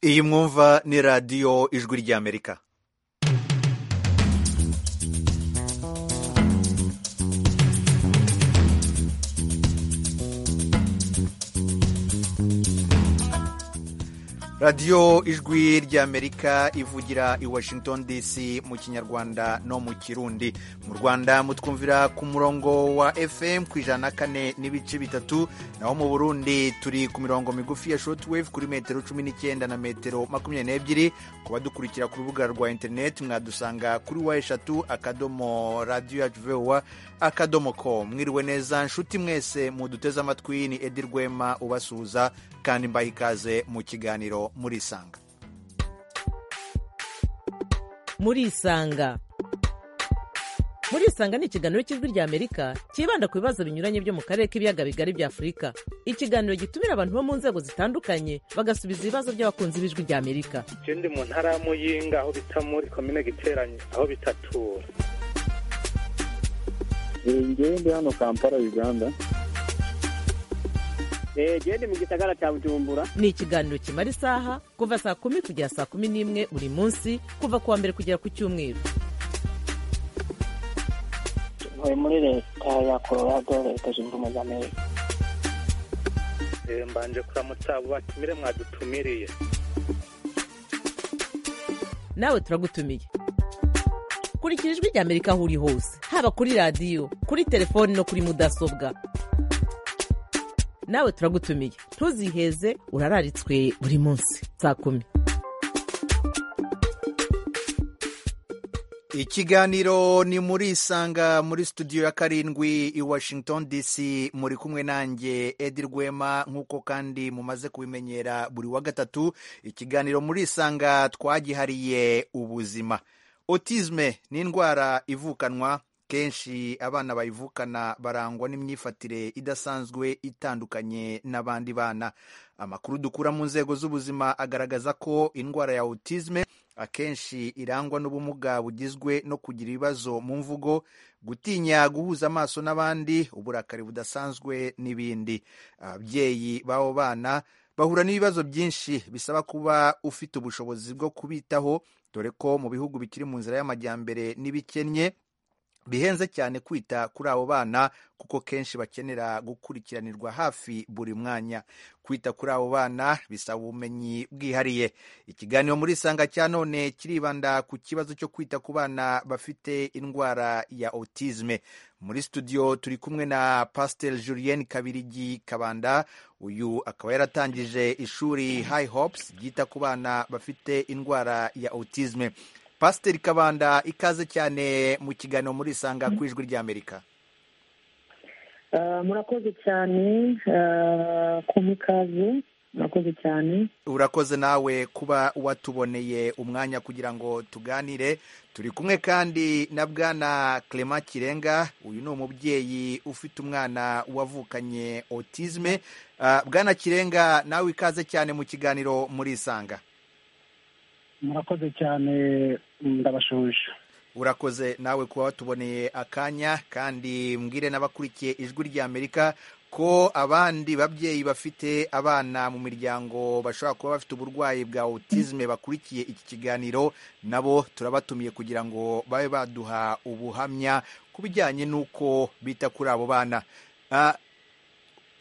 iyi mwumva ni radiyo ijwi ry'amerika radiyo ijwi ry'amerika ivugira i washington dc mu kinyarwanda no mu kirundi mu rwanda mutwumvira ku murongo wa fm ku ijana na kane n'ibice bitatu naho mu burundi turi ku mirongo migufi ya shortwave kuri metero cumi n'icyenda na metero makumyabiri n'ebyiri ku badukurikira ku rubuga rwa interineti mwadusanga kuri wa eshatu akadomo radiyo yacu vowa akadomo ko mwiriwe neza nshuti mwese muduteze amatwi ni edi rwema ubasuhuza kandi mbaha ikaze mu kiganiro muri isanga muri isanga muri isanga ni ikiganiro cy'ijwi rya amerika cyibanda ku bibazo binyuranye byo mu karere k'ibiyaga bigari bya afurika ikiganiro gitumira abantu bo mu nzego zitandukanye bagasubiza ibibazo by'abakunzi b'ijwi rya amerika ikindi mu ntara ya muyinga aho bita muri komine giteranye aho bitatura ngende hano kampala uganda gende mu gisagara cya bujumbura ni ikiganiro kimara isaha kuva saa kumi kugera saa kumi n'imwe buri munsi kuva ku wa mbere kugera ku cyumweru tuvuye muri leta ya colorado leta zunze ubumwe za amerika mbanje kuramutsa abo batumire mwadutumiriye nawe turagutumiye kurikira ijwi rya amerika aho uri hose haba kuri radiyo kuri telefoni no kuri mudasobwa nawe turagutumiye ntuziheze urararitswe buri munsi saa kumi ikiganiro ni muri isanga muri studio ya karindwi i washington dc muri kumwe nanjye edi rwema nk'uko kandi mumaze kubimenyera buri wa gatatu ikiganiro muri isanga twagihariye ubuzima otizme ni indwara ivukanwa kenshi abana bayivukana barangwa n'imyifatire idasanzwe itandukanye n'abandi bana amakuru dukura mu nzego z'ubuzima agaragaza ko indwara ya autisme akenshi irangwa n'ubumuga bugizwe no kugira ibibazo mu mvugo gutinya guhuza amaso n'abandi uburakari budasanzwe n'ibindi ababyeyi b'abo bana bahura n'ibibazo byinshi bisaba kuba ufite ubushobozi bwo kubitaho dore ko mu bihugu bikiri mu nzira y'amajyambere n'ibikennye bihenze cyane kwita kuri abo bana kuko kenshi bakenera gukurikiranirwa hafi buri mwanya kwita kuri abo bana bisaba ubumenyi bwihariye ikiganiro muri isanga cya none kiribanda ku kibazo cyo kwita ku bana bafite indwara ya autisme muri studio turi kumwe na pastel julien kabirigi kabanda uyu akaba yaratangije ishuri high hopes ryita ku bana bafite indwara ya autisme pasiteri kabanda ikaze cyane mu kiganiro muri isanga ku ijwi ry'amerika murakoze cyane kuma ikaze murakoze cyane urakoze nawe kuba watuboneye umwanya kugira ngo tuganire turi kumwe kandi na bwana clement kirenga uyu ni umubyeyi ufite umwana wavukanye otizme bwana kirenga nawe ikaze cyane mu kiganiro muri isanga murakoze cyane ndabashoje urakoze nawe kuba watuboneye akanya kandi mbwire n'abakurikiye ijwi ry'amerika ko abandi babyeyi bafite abana mu miryango bashobora kuba bafite uburwayi bwa otizme bakurikiye iki kiganiro nabo turabatumiye kugira ngo babe baduha ubuhamya ku bijyanye n'uko bita kuri abo bana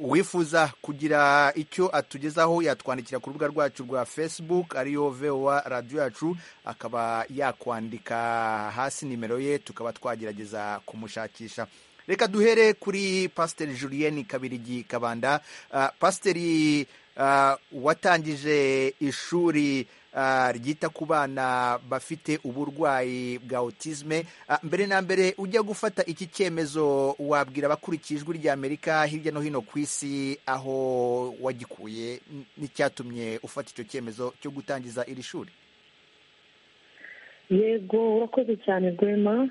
uwifuza kugira icyo atugezaho yatwandikira ku rubuga rwacu rwa facebook ariyo vowa radiyo yacu akaba yakwandika hasi nimero ye tukaba twagerageza kumushakisha reka duhere kuri pasiteri julien kabirigi kabanda pasiteri watangije ishuri ryita ku bana bafite uburwayi bwa autisme mbere na mbere ujya gufata iki cyemezo wabwira abakurikiye ijwi ry'amerika hirya no hino ku isi aho wagikuye n'icyatumye ufata icyo cyemezo cyo gutangiza iri shuri yego urakoze cyane rwema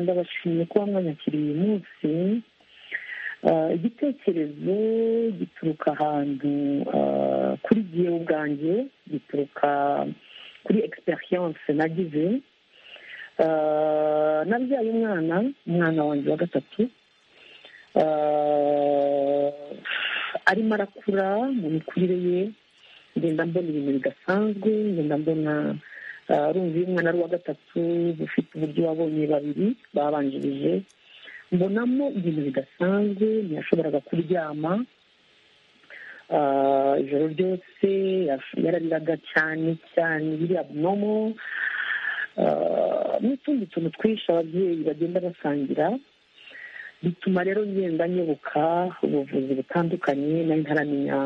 ndabashimiye kuba mwanyakiriye uyu munsi igitekerezo gituruka ahantu kuri gihe ubwanjye gituruka kuri egisperiyanse nagize nabyaye umwana umwana wanjye wa gatatu arimo arakura mu mikurire ye ngenda mbona ibintu bidasanzwe ngenda mbona ah, urumva iyo umwana ari uwa gatatu ufite uburyo wabonye babiri babanjirije mbonamo ibintu bidasanzwe ntiyashoboraga kuryama Ah, ijoro ryose yash- yarariraga cyane cyane biri abnomo n'utundi tuntu twinshi ababyeyi bagenda basangira bituma rero ngenda nyoboka ubuvuzi butandukanye nari ntaramenya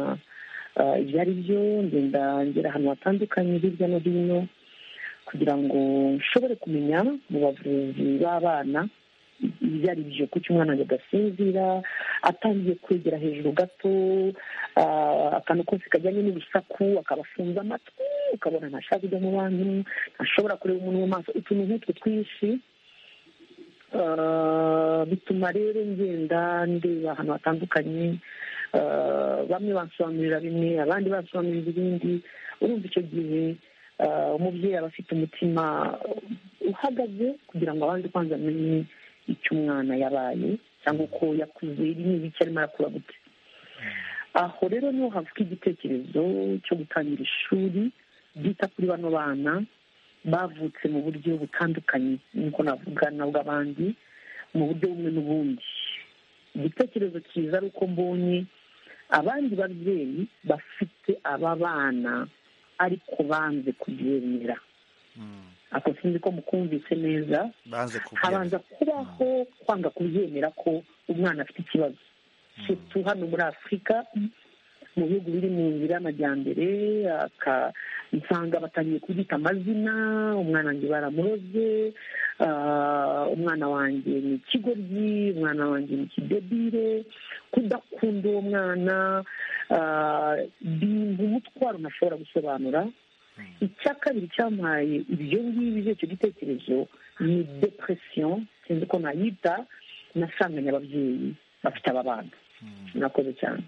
ah, ibyo ari byo ngenda ngera ahantu hatandukanye hirya no hino kugira ngo nshobore kumenya mu bavuzi b'abana ibyo ari byo kuko umwana ngo agasinzira atangiye kwegera hejuru gato ah, akantu kose kajyanye n'urusaku akaba afunze amatwi ukabona ntashaka kujya mu bantu ntashobora kureba umuntu mu maso utuntu nk'utwo twinshi Ah, bituma rero ngenda ndeba ahantu hatandukanye Ah, bamwe bansobanurira bimwe abandi bansobanurira ibindi urumva icyo gihe ah, umubyeyi aba afite umutima uhagaze kugira ngo abanze kwanza amenye icyo umwana yabaye cyangwa uko yakuze n'ibiki arimo arakura gute aho rero niho havuka igitekerezo cyo gutangira ishuri ryita kuri bano bana bavutse mu buryo butandukanye niko navuga na bw'abandi mu buryo bumwe n'ubundi igitekerezo cyiza ari uko mbonye abandi babyeyi bafite aba bana ariko banze kubyemera Mm. ako sinzi ko mukumvise neza banze kubyemera habanza kubaho kwanga kubyemera ko umwana afite ikibazo sutu hano muri afurika mu bihugu biri mu nzira y'amajyambere aka- nsanga batangiye kubyita amazina umwana wanjye baramuroze ah, umwana wanjye ni ikigoryi umwana wanjye ni ikidebire kudakunda uwo mwana ah, ni umutwaro ntashobora gusobanura icya kabiri cyampaye ibyo ngibyo icyo gitekerezo ni depression sinzi ko nayita nasanganye ababyeyi bafite aba bana murakoze cyane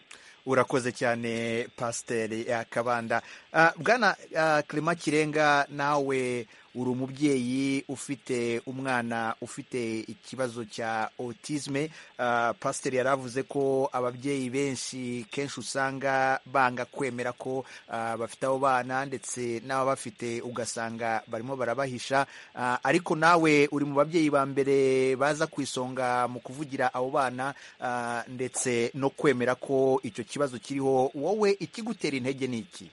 urakoze cyane pasiteri yakabanda Ah, bwana ah, Clement kirenga nawe uri umubyeyi ufite umwana ufite ikibazo cya autisme Ah, pasiteri yari avuze ko ababyeyi benshi kenshi usanga banga kwemera ko ah, bafite abo bana ndetse n'ababafite ugasanga barimo barabahisha Ah, ariko nawe uri mu babyeyi ba mbere baza ku isonga mu kuvugira abo bana ah, ndetse no kwemera ko icyo kibazo kiriho wowe ikigutera intege ni iki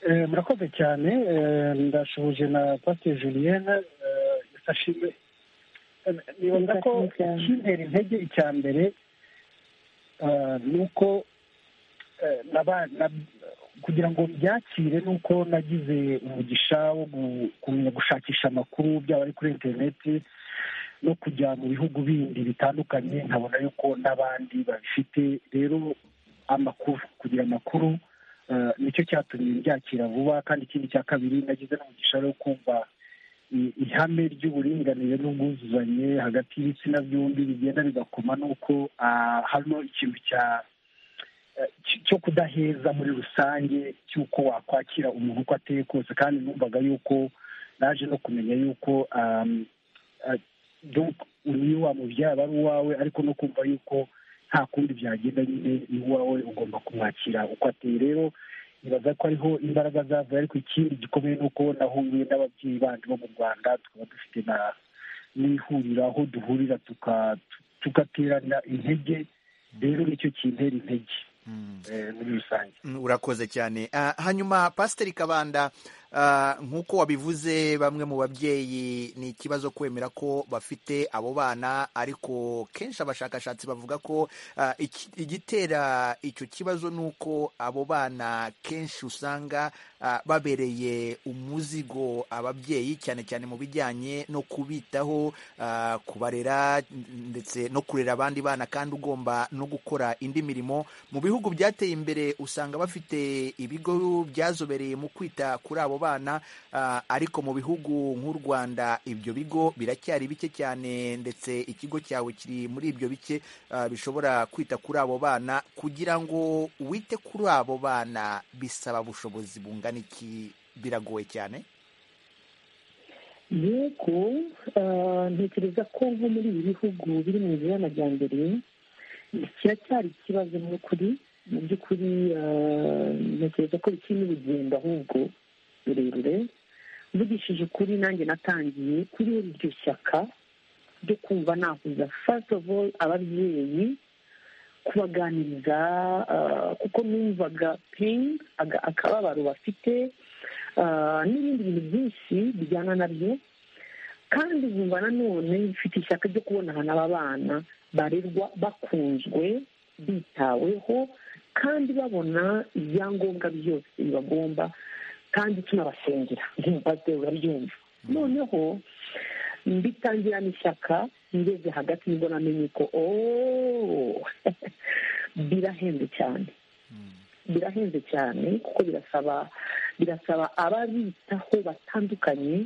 Eh, murakoze cyane eh, ndashuhuje na pasiteri julienne eh, yafashije Eh, nibaza ko Yafashije cyane. ikintera intege icya mbere eh, ni uko eh, naba- na- kugira ngo byakire ni uko nagize umugisha wo gu- kumenya gushakisha amakuru byaba ari kuri interineti no kujya mu bihugu bindi bitandukanye nkabona yuko n'abandi babifite rero amakuru kugira amakuru eh, nicyo cyatumye byakira vuba kandi ikindi cya kabiri nagize n'umugisha wo kumva i- ihame ry'uburinganire n'ubwuzuzanye hagati y'ibitsina byombi bigenda bigakoma n'uko ah, hano ikintu cya eh, cy- cyo kudaheza muri rusange cy'uko wakwakira umuntu uko ateye kose kandi numvaga yuko naje no kumenya yuko um, ah, donc uyu wamubyara aba ari uwawe ariko no kumva yuko nta kundi byagenda nyine ni uwawe ugomba kumwakira uko ateye rero nibaza ko ariho imbaraga zavuye ariko ikindi gikomeye ni uko nahuye n'ababyeyi bandi bo mu rwanda tukaba dufite na n'ihuriro aho duhurira tuka- tugaterana intege rero nicyo kintera intege eh, muri rusange Mm, urakoze cyane Ah, hanyuma pasiteri kabanda ah, nk'uko wabivuze bamwe mu babyeyi ni ikibazo kwemera ko bafite abo bana ariko kenshi abashakashatsi bavuga ko ah, iki- igitera icyo kibazo ni uko abo bana kenshi usanga ah, babereye umuzigo ababyeyi cyane cyane mu bijyanye no kubitaho ah, kubarera ndetse no kurera abandi bana kandi ugomba no gukora indi mirimo mu bihugu byateye imbere usanga bafite ibigo byazobereye mu kwita kuri abo bana ah, ariko mu bihugu nk'u Rwanda ibyo bigo biracyari bike cyane ndetse ikigo cyawe kiri muri ibyo bike ah, bishobora kwita kuri abo bana kugira ngo wite kuri abo bana bisaba ubushobozi bungana iki biragoye cyane yego ah, ntekereza ko nko muri ibi bihugu biri mu nzira y'amajyambere kiracyari ikibazo mu kuri mu by'ukuri ntekereza ko bikiri n'urugendo ahubwo rurerure mvugishije ukuri nanjye natangiye kuri iryo shyaka ryo kumva nahuza fasiti ofu ababyeyi kubaganiriza kuko numvaga peyini akababaro bafite n'ibindi bintu byinshi bijyana nabyo kandi nkumva nanone mfite ishyaka ryo kubona ahantu aba bana barerwa bakunzwe bitaweho kandi babona ibyangombwa byose bibagomba kandi tunabasengera nk'umupasiteri urabyumva noneho mbitangirana ishyaka ngeze hagati nibwo namenye ko birahenze cyane birahenze cyane kuko birasaba birasaba ababitaho batandukanye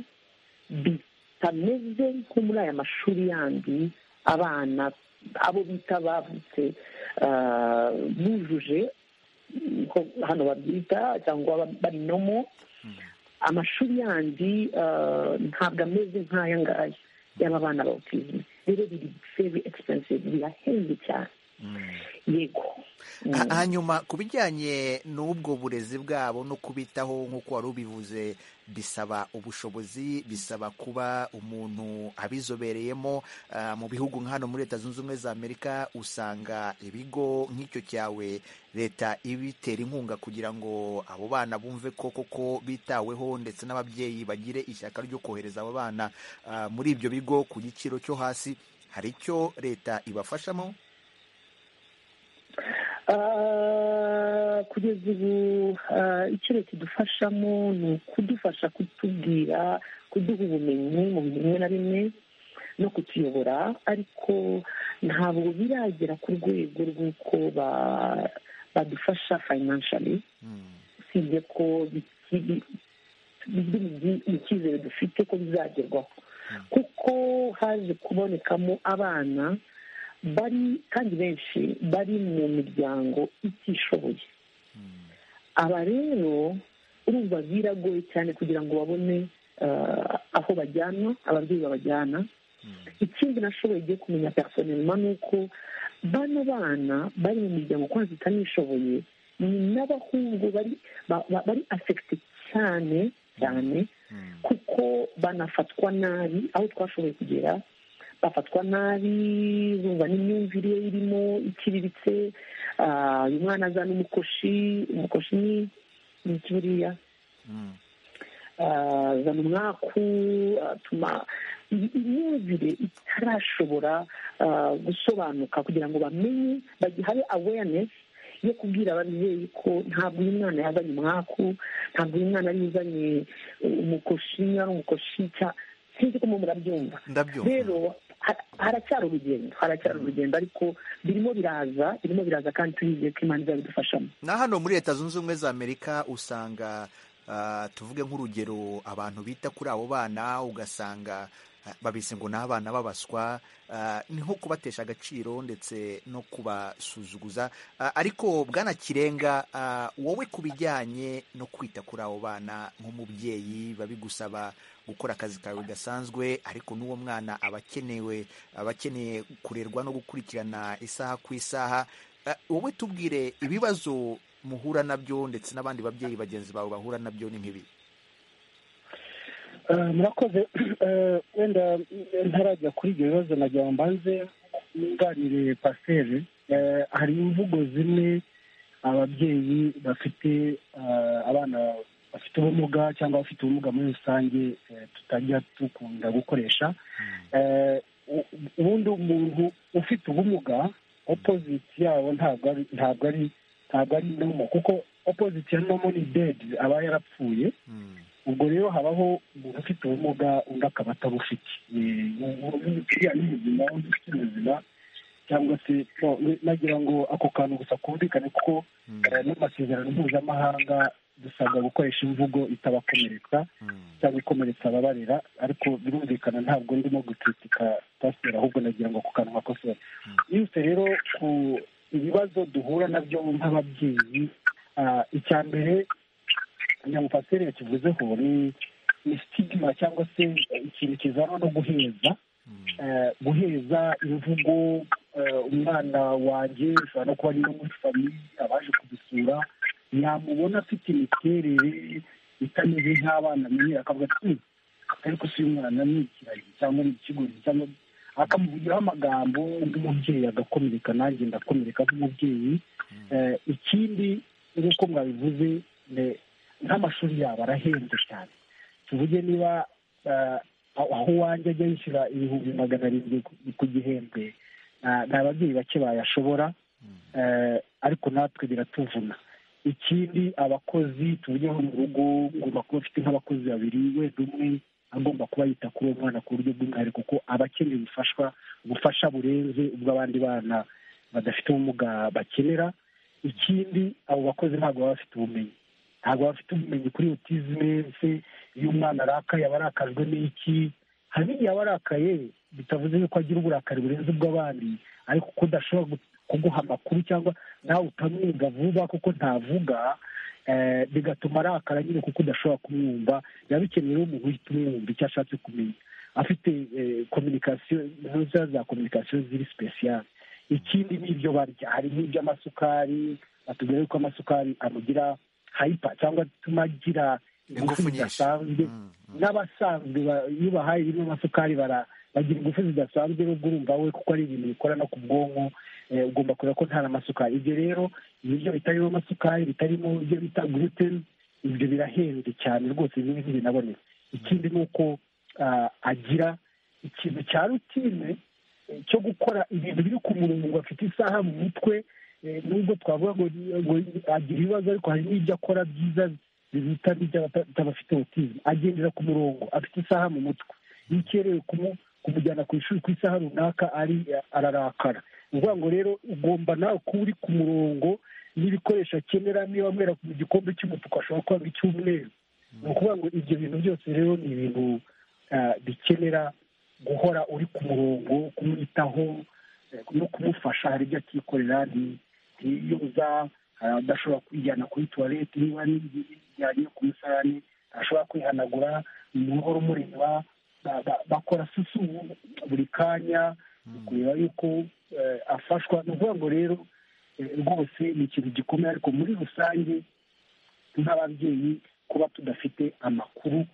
bitameze nko muri aya mashuri yandi abana abo bita bavutse bujuje hano babyita cyangwa barinomo amashuri yandi ntabwo ameze nk'aya ngaya y'aba bana ba otizime rero biri veri egipensive birahenze cyane yego hanyuma ku bijyanye n'ubwo burezi bwabo no kubitaho nk'uko wari ubivuze bisaba ubushobozi bisaba kuba umuntu abizobereyemo mu bihugu nka hano muri leta zunze ubumwe za amerika usanga ibigo nk'icyo cyawe leta ibitera inkunga kugira ngo abo bana bumve ko koko bitaweho ndetse n'ababyeyi bagire ishyaka ryo kohereza abo bana muri ibyo bigo ku giciro cyo hasi hari icyo leta ibafashamo kugeza ubu icyo leta idufashamo ni ukudufasha kutubwira kuduha ubumenyi mu bintu bimwe na bimwe no kutuyobora ariko ntabwo biragera ku rwego rw'uko badufasha fayinanshari usibye ko biri mu cyizere dufite ko bizagerwaho kuko haje kubonekamo abana bari kandi benshi bari mu miryango itishoboye aba rero urumva biragoye cyane kugira ngo babone aho bajyana ababyeyi babajyana ikindi nashoboye igiye kumenya personelma ni uko bano bana bari mu miryango kwanza itanishoboye ni n'abahungu bari afegite cyane cyane kuko banafatwa nabi aho twashoboye kugera bafatwa nabi bumva n'imyumvire ye irimo iciriritse uyu mwana azana umukoshi umukoshi ni iki buriya azana umwaku atuma imyumvire itarashobora gusobanuka kugira ngo bamenye bagihaye awareness yo kubwira ababyeyi ko ntabwo uyu mwana yazanye umwaku ntabwo uyu mwana yari uzanye umukoshi ari umukoshi sinzi ko murabyumva rero haracyari urugendo haracyari urugendo ariko birimo biraza birimo biraza kandi turizeye ko imana izabidufashamo na hano muri leta zunze ubumwe za amerika usanga tuvuge nk'urugero abantu bita kuri abo bana ugasanga babise ngo ni abana babaswa ni nko kubatesha agaciro ndetse no kubasuzuguza ariko bwana kirenga wowe ku bijyanye no kwita kuri abo bana nk'umubyeyi babigusaba gukora akazi kawe gasanzwe ariko n'uwo mwana aba akenewe aba akeneye kurerwa no gukurikirana isaha ku isaha wowe tubwire ibibazo muhura nabyo ndetse n'abandi babyeyi bagenzi bawe bahura nabyo ni nk'ibi murakoze wenda ntarajya kuri ibyo bibazo nagira ngo mbanze nunganire pasiteri hari imvugo zimwe ababyeyi bafite abana bafite ubumuga cyangwa abafite ubumuga muri rusange tutajya dukunda gukoresha ubundi umuntu ufite ubumuga opoziti yawo ntabwo ari ntabwo ari ntabwo ari nomo kuko opoziti ya nomo ni dedi aba yarapfuye ubwo rero habaho umuntu ufite ubumuga undi akaba atabufite uriya ni muzima undi ufite ubuzima cyangwa se nagira ngo ako kantu gusa kumvikane kuko n'amasezerano mpuzamahanga dusabwa gukoresha imvugo itabakomeretsa cyangwa ikomeretsa ababarera ariko birumvikana ntabwo ndimo gucutika pasiteri ahubwo nagira ngo ako kantu gakosore yose rero ku ibibazo duhura nabyo nk'ababyeyi icya mbere nyamupasiteri yakivuzeho ni sitigima cyangwa se ikintu kizanwa no guheza guheza imvugo umwana wanjye ushobora no kuba ari no muri famiye abaje kudusura yamubona afite imiterere itameze nk'abana menyera akavuga ati ariko si umwana ni ikiragi cyangwa ni ikigori cyangwa akamuvugiraho amagambo nk'umubyeyi agakomereka nanjye ndakomereka nk'umubyeyi Eh, ikindi nk'uko mwabivuze ne- nk'amashuri yabo arahenze cyane tuvuge niba eh, aho aho uwanjye ajya yishyura ibihumbi magana arindwi ku- ku gihembwe nta- nta babyeyi bake bayashobora Eh, ariko natwe biratuvuna ikindi abakozi tuvugeho mu rugo ngomba kuba afite nk'abakozi babiri wenda umwe agomba kuba yita kuri uwo mwana ku buryo bw'umwihariko kuko aba akeneye ubufashwa ubufasha burenze ubw'abandi bana badafite ubumuga bakenera ikindi abo bakozi ntabwo baba bafite ubumenyi ntabwo baba bafite ubumenyi kuri otizime se iyo umwana arakaye aba arakajwe n'iki hari n'igihe aba arakaye bitavuze yuko agira uburakari burenze ubw'abandi ariko ko udashobora gu- kuguha amakuru cyangwa nawe utamwumva vuba kuko ntavuga eh, bigatuma arakara nyine kuko udashobora kumwumva biba bikenewe rero umuntu uhita umwumva icyo ashatse kumenya afite kominikasiyo ntuza za kominikasiyo ziri sipesiyale ikindi ni ibyo barya hari n'iby'amasukari batubwira yuko amasukari amugira hayipa cyangwa atuma agira Ingufu ingufu nyinshi. zidasanzwe Mm, mm. n'abasanzwe ba- iyo bahaye birimo amasukari bara- bagira ingufu zidasanzwe n'ubwo urumva we kuko ari ibintu bikora no ku bwonko eh, ugomba kureba ko nta n'amasukari ibyo rero ibiryo bitarimo amasukari bitarimo ibyo bita gluten ibyo birahenze cyane rwose bimwe ntibinaboneka ikindi ni uko ah, agira ikintu cya rutine eh, cyo gukora ibintu biri ku murongo afite isaha mu mutwe eh, nubwo twavuga ngo ngo agira ibibazo ariko hari n'ibyo akora byiza bita by'abafite autism agendera ku murongo afite isaha mu mutwe iyo ukerewe kumu- kumujyana ku ishuri ku isaha runaka ari ararakara ni ukuvuga ngo rero ugomba nawe kuba uri ku murongo n'ibikoresho akenera niba mwera mu gikombe cy'umutuku ashobora kuba mu cy'umweru ni ukuvuga ngo ibyo bintu byose rero ni ibintu ah, bikenera guhora uri ku murongo kumwitaho eh, no kumufasha hari ibyo akikorera nti- ntiyoza hari adashobora kwijyana kuri tuwarete niba yajya ku musarani ashobora kwihanagura umuhoro umureba ba- ba- bakora susu buri kanya kureba yuko eh, afashwa ni ukuvuga ngo rero eh, rwose ni ikintu gikomeye ariko muri rusange nk'ababyeyi kuba tudafite amakuru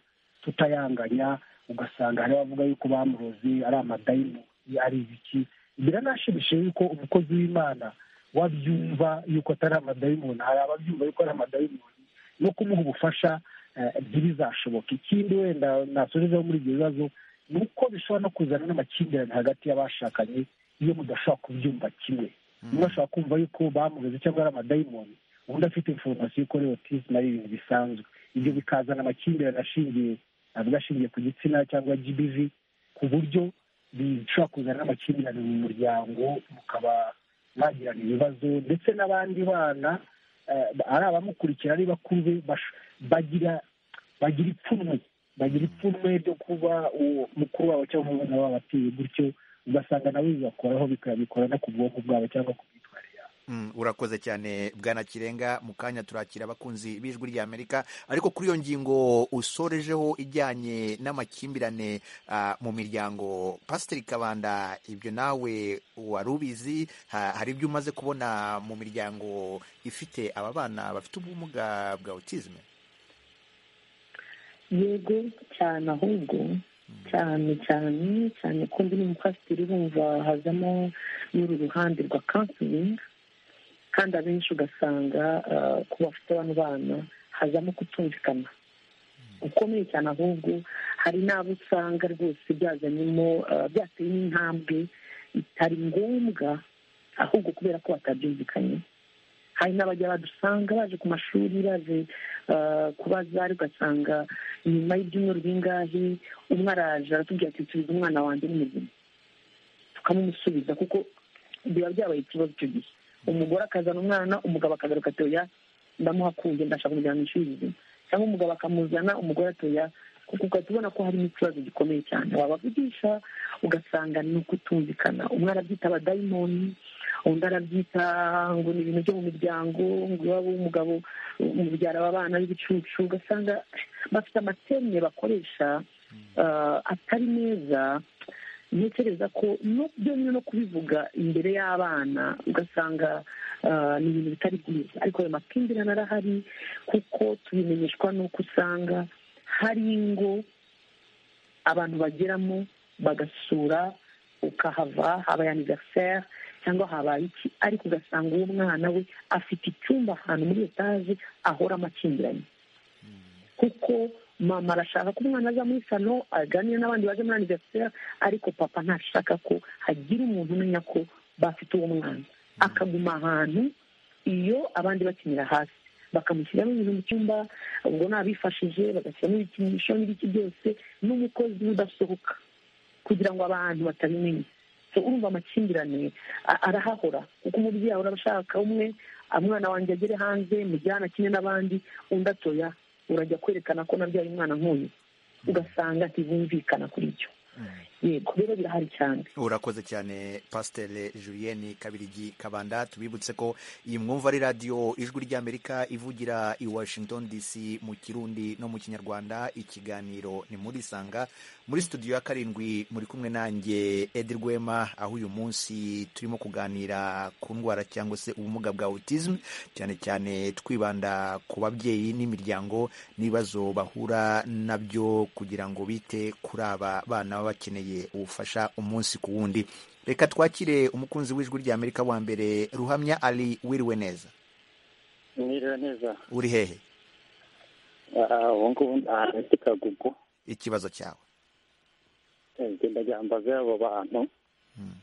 tutayanganya ugasanga hari abavuga yuko bamuroze ari amadayimu ari ibiki biranashimishije yuko umukozi w'imana wabyumva yuko atari amadayimoni hari ababyumva yuko ari amadayimoni no kumuha ubufasha eh, ntibizashoboka ikindi wenda nasubizaho muri ibyo bibazo ni uko bishobora no kuzana n'amakimbirane hagati y'abashakanye iyo mudashobora kubyumva kimwe umwe ashobora kumva yuko bamuroze cyangwa ari amadayimoni undi afite informasiyo ko ari autism ari ibintu bisanzwe ibyo bikazana amakimbirane ashingiye avuga ashingiye ku gitsina cyangwa gbv ku buryo bishobora kuzana n'amakimbirane mu muryango mukaba mwagirana ibibazo ndetse n'abandi bana eh, ari abamukurikira ari bakuru be bash- bagira bagira ipfunwe bagira ipfunwe ryo kuba uwo mukuru wabo cyangwa umwana wabo ateye gutyo ugasanga nawe bibakoraho bikabikora no ku bwonko bwabo cyangwa ku myitwarire yabo Mm, urakoze cyane bwana kirenga mu kanya turakira abakunzi b'ijwi ry'amerika ariko kuri iyo ngingo usorejeho ijyanye n'amakimbirane ah, mu miryango pasiteri kabanda ibyo nawe wari ubizi Ha- hari ibyo umaze kubona mu miryango ifite aba bana bafite ubumuga bwa autisme yego cyane ahubwo cyane cyane cyane ko ndi n'umupasiteri bumva hazamo n'uru ruhande rwa kansiringi kandi abenshi ugasanga ah, ku bafite bano bana hazamo kutumvikana ukomeye cyane ahubwo hari n'abo usanga rwose byazanyemo ah, byateye n'intambwe itari ngombwa ahubwo kubera ko batabyumvikanye hari n'abajya badusanga baje ku mashuri baje ah, kubaza ariko ugasanga nyuma y'ibyumweru bingahe umwe araje aratubwira ati nsubiza umwana wanjye ni muzima tukamumusubiza kuko biba byabaye ikibazo icyo gihe umugore akazana umwana umugabo akagaruka atoya ndamuhakunze ndashaka kumujyana mu ishuri rizima cyangwa umugabo akamuzana umugore atoya kuko ugahita ubona ko harimo ikibazo gikomeye cyane wabavugisha ugasanga ni ukutumvikana umwe arabyita badayimoni undi arabyita ngo ni ibintu byo mu miryango ngo iwabo w'umugabo umubyara aba bana b'ibicucu ugasanga bafite amatemye bakoresha ah, atari meza ntekereza ko no byonyine no kubivuga imbere y'abana ugasanga ah, ni ibintu bitari byiza ariko ayo makimbirane arahari kuko tubimenyeshwa n'uko usanga hari ingo abantu bageramo bagasura ukahava habaye aniveriseri cyangwa habaye iki ariko ugasanga uwo mwana we afite icyumba ahantu muri etaje ahora amakimbiranye kuko mama arashaka ko umwana aza muri salo aganira n'abandi baje muri aniveriseri ariko papa ntashaka ko hagira umuntu umenya ko bafite uwo mwana akaguma ahantu iyo abandi bakinira hasi bakamushyiramo ibintu mu cyumba ubwo nabifashije bagashyiramo ibikinisho n'ibiki byose n'umukozi udasohoka kugira ngo abantu batabimenya So, urumva amakimbirane a- arahahora kuko umubyeyi ahora ashaka umwe umwana wanjye agere hanze mujyana kimwe n'abandi undi atoya urajya kwerekana ko nabyaye umwana nk'uyu ugasanga ntibumvikana kuri ibyo yego rero birahari cyane urakoze cyane pasiteri julienne kabirigi kabanda tubibutse ko iyi mwumva ari radiyo ijwi ry'amerika ivugira i washington dc mu kirundi no mu kinyarwanda ikiganiro ni muri sanga muri studio ya karindwi muri kumwe nanjye edi rwema aho uyu munsi turimo kuganira ku ndwara cyangwa se ubumuga bwa autism cyane cyane twibanda ku babyeyi n'imiryango n'ibibazo bahura nabyo kugira ngo bite kuri aba bana baba bakeneye ubufasha umunsi ku wundi reka twakire umukunzi w'ijwi ry'amerika wa mbere ruhamya ari wiriwe neza mwiriwe neza uri hehe Ah, ubu ngubu ndahafite kagugu ikibazo cyawe ngenda gyambaza abo bantu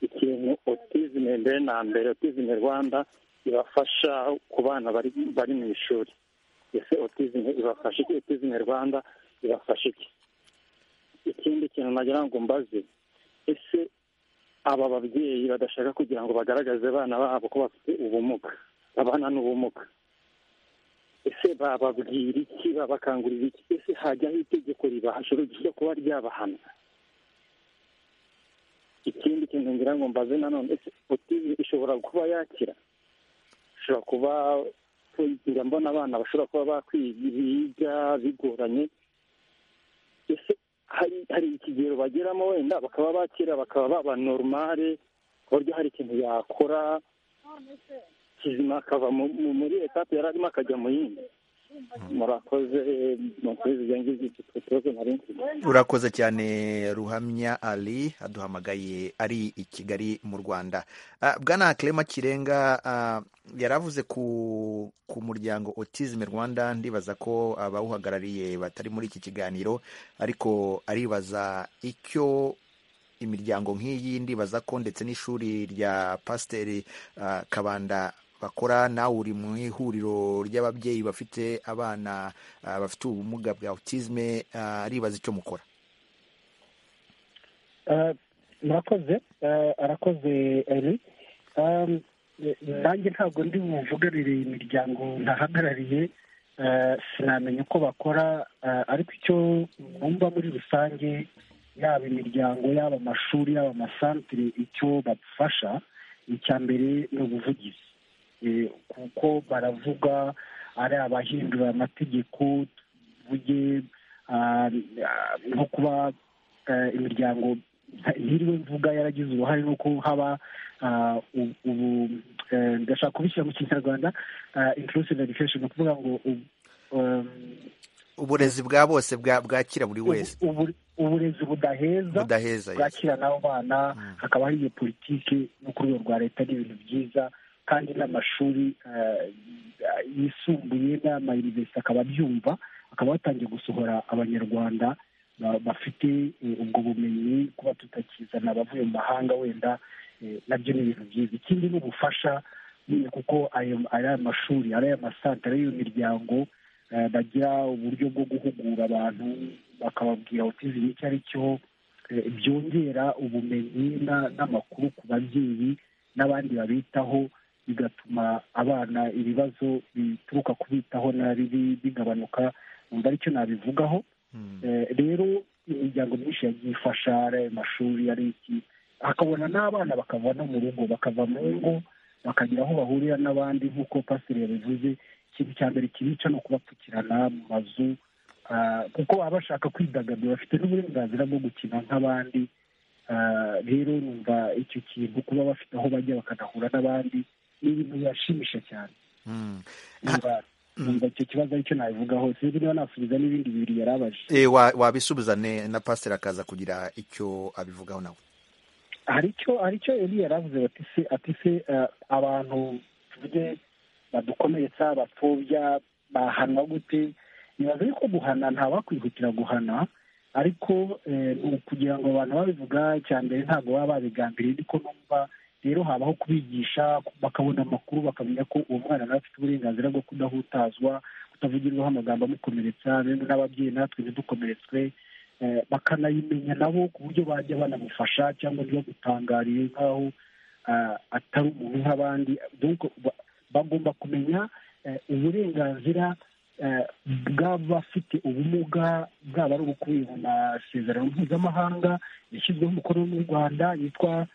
ikintu otizime mbere na mbere otizime rwanda ibafasha ku bana bari bari mu ishuri ese otizime ibafasha iki otizime rwanda ibafasha iki ikindi kintu nagira ngo mbaze ese aba babyeyi badashaka kugira ngo bagaragaze abana babo ko bafite ubumuga abana n'ubumuga ese bababwira iki babakangurira iki ese hajyaho itegeko ribahashoro ryo kuba ryabahana ikindi kintu ngira ngo mbaze nanone ese otizime ishobora kuba yakira ishobora kuba njya mbona abana bashobora kuba bakwiga bigoranye ese hari hari ikigero bageramo wenda bakaba bakira bakaba baba normale ku buryo hari ikintu yakora kizima akava mu- mu- muri etape yari arimo akajya mu yindi murakoze mukomeze ibyo ngibyo iki kibazo nari mfite urakoze cyane ruhamya ali aduhamagaye ari i kigali mu rwanda Ah, bwana clement kirenga ah, yari avuze ku ku muryango autism rwanda ndibaza ko abawuhagarariye batari muri iki kiganiro ariko aribaza icyo imiryango nk'iyi ndibaza ko ndetse n'ishuri rya pasiteri ah, kabanda bakora nawe uri mu ihuriro ry'ababyeyi bafite abana ah, bafite ubumuga bwa autisme ah, aribaza icyo mukora Eh, murakoze Eh, arakoze eri Um, eh, nanjye ntabwo ndi buvugarire imiryango ntahagarariye Eh, sinamenya uko bakora eh, ariko icyo numva muri rusange yaba imiryango yaba amashuri yaba amasantire icyo badufasha icya mbere ni ubuvugizi Eh, kuko baravuga ari abahindura amategeko tuvuge ah, ah, nko kuba eh, imiryango ntiriwe mvuga yaragize uruhare nuko haba ah, u- ubu eh, ndashaka kubishyira mu kinyarwanda ah, inclusive education ni ukuvuga ngo u- um, uburezi bwa bose bwa- bwakira buri wese ubu- ubu- uburezi budaheza budaheza yes. bwakira n'abo bana hakaba hari iyo politiki no ku rwego rwa leta ni ibintu byiza kandi n'amashuri eh, yisumbuye n'amayunivesiti akaba abyumva akaba batangiye gusohora abanyarwanda ba- bafite eh, ubwo bumenyi kuba tutakizana abavuye mu mahanga wenda eh, nabyo ni ibintu byiza ikindi ni ubufasha nyine kuko ayo ari aya mashuri ari aya masantire y'iyo miryango eh, bagira uburyo bwo guhugura abantu bakababwira autism icyo ari cyo eh, byongera ubumenyi na- n'amakuru ku babyeyi n'abandi babitaho bigatuma abana ibibazo bituruka kubitaho nabi bi- bigabanuka numva aricyo nabivugaho Mm. Eh, rero imiryango myinshi yagiye ifasha ari ayo mashuri ari iki hakabona n'abana bakava no mu rugo bakava mu ngo bakagira aho bahurira n'abandi nk'uko pasiteri yabivuze ikintu cya mbere kibica ni ukubapfukirana mu mazu ah, kuko baba bashaka kwidagadura bafite n'uburenganzira bwo gukina nk'abandi rero numva icyo kintu kuba bafite aho bajya bakanahura n'abandi ni ibintu bibashimisha cyane numva icyo kibazo aricyo nabivugaho sinzi niba nasubiza n'ibindi bibiri yarabaje wabisubiza na pasiteri akaza kugira icyo abivugaho nawe hari icyo hari icyo yari yaravuze bati se ati se abantu tuvuge badukomeretsa batobya bahanwa gute nibaza yuko guhana ntabakwihutira guhana ariko kugira ngo abantu babivuga cyane mbere ntabwo baba babigambiriye niko numva rero habaho kubigisha bakabona amakuru bakamenya ko uwo mwana nawe afite uburenganzira bwo kudahutazwa kutavugirwaho amagambo amukomeretsa rero n'ababyeyi natwe ntidukomeretswe bakanayimenya nabo ku buryo bajya banamufasha cyangwa ntibagutangariye nk'aho atari umuntu nk'abandi bagomba kumenya uburenganzira bw'abafite ubumuga bwaba ari ubukubiye mu masezerano mpuzamahanga yashyizweho umukono n'u rwanda yitwa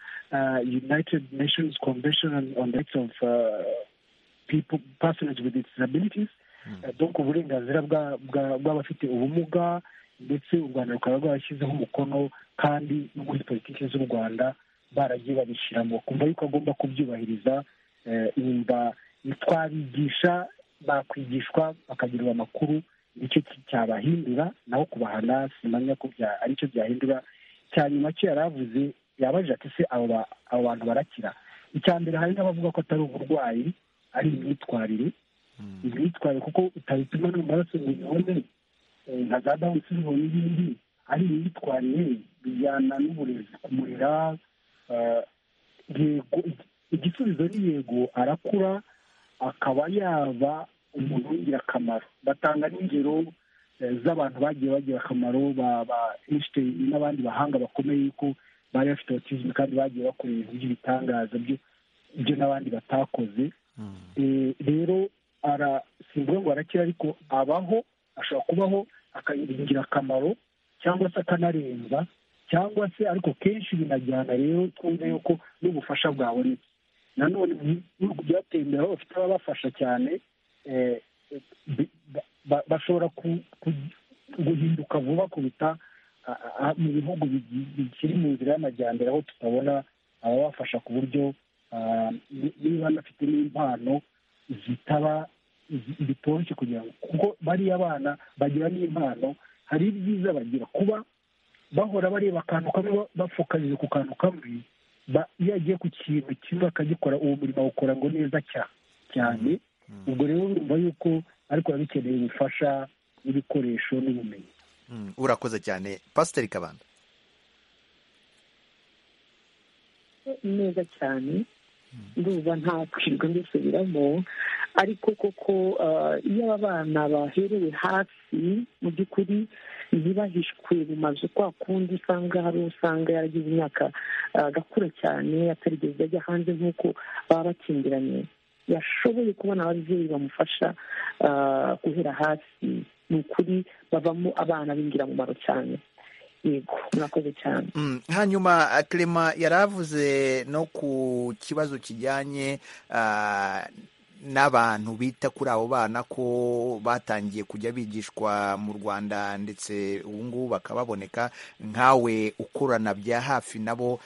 united nations convention on rights of people persons with disabilities donc uburenganzira bw'abafite ubumuga ndetse u rwanda rukaba rwarashyizeho umukono kandi no muri politiki z'u rwanda baragiye babishyiramo kumva yuko agomba kubyubahiriza yumva twabigisha bakwigishwa bakagira amakuru nicyo cyabahindura naho kubahana simanya ko aricyo byahindura cya nyuma cyo yaravuze yabaje ati se abo bantu barakira icya mbere hari n'abavuga ko atari uburwayi ari imyitwarire imyitwarire kuko utabipima n'amaraso ngo ubibone nka za dawuni silivoro n'ibindi ari imyitwarire bijyana n'uburezi kumurira yego igisubizo ni yego arakura akaba yaba umuntu w'ingirakamaro batanga n'ingero z'abantu bagiye bagira akamaro ba einstein n'abandi bahanga bakomeye ko bari bafite autisme kandi bagiye bakora ibintu by'ibitangaza byo n'abandi batakoze rero simvuga ngo arakira ariko abaho ashobora kubaho akagira ingirakamaro cyangwa se akanarenza cyangwa se ariko kenshi binajyana rero twumve yuko n'ubufasha bwabonetse nanone ibihugu byatembera aho bafite ababafasha cyane bashobora guhinduka vuba kuruta mu bihugu bikiri mu nzira y'amajyambere aho tutabona ababafasha ku buryo niba banafite n'impano zitaba bitoroshye kugira ngo kuko bariya abana bagira n'impano hari ibyiza bagira kuba bahora bareba akantu kamwe bapfukamije ku kantu kamwe iyo agiye ku kintu kimwe akagikora uwo murimo awukora ngo neza cyane ubwo rero urumva yuko ariko biba bikeneye ubufasha n'ibikoresho n'ubumenyi urakoze cyane pasiteri kabanda neza cyane ndumva nta kwirirwa mbisubiramo ariko koko iyo aba bana baherewe hasi mu by'ukuri ntibahishwe mu mazu kwa kundi usanga hari usanga yaragize imyaka agakura cyane atarigeze ajya hanze nk'uko baba bakingiranye yashoboye kubona ababyeyi bamufasha guhera hasi ni ukuri bavamo abana b'ingiramumaro cyane yego murakoze cyane hanyuma kerema yaravuze no ku kibazo kijyanye n'abantu bita kuri abo bana ko batangiye kujya bigishwa mu rwanda ndetse ubu ngubu bakababoneka nkawe ukorana bya hafi nabo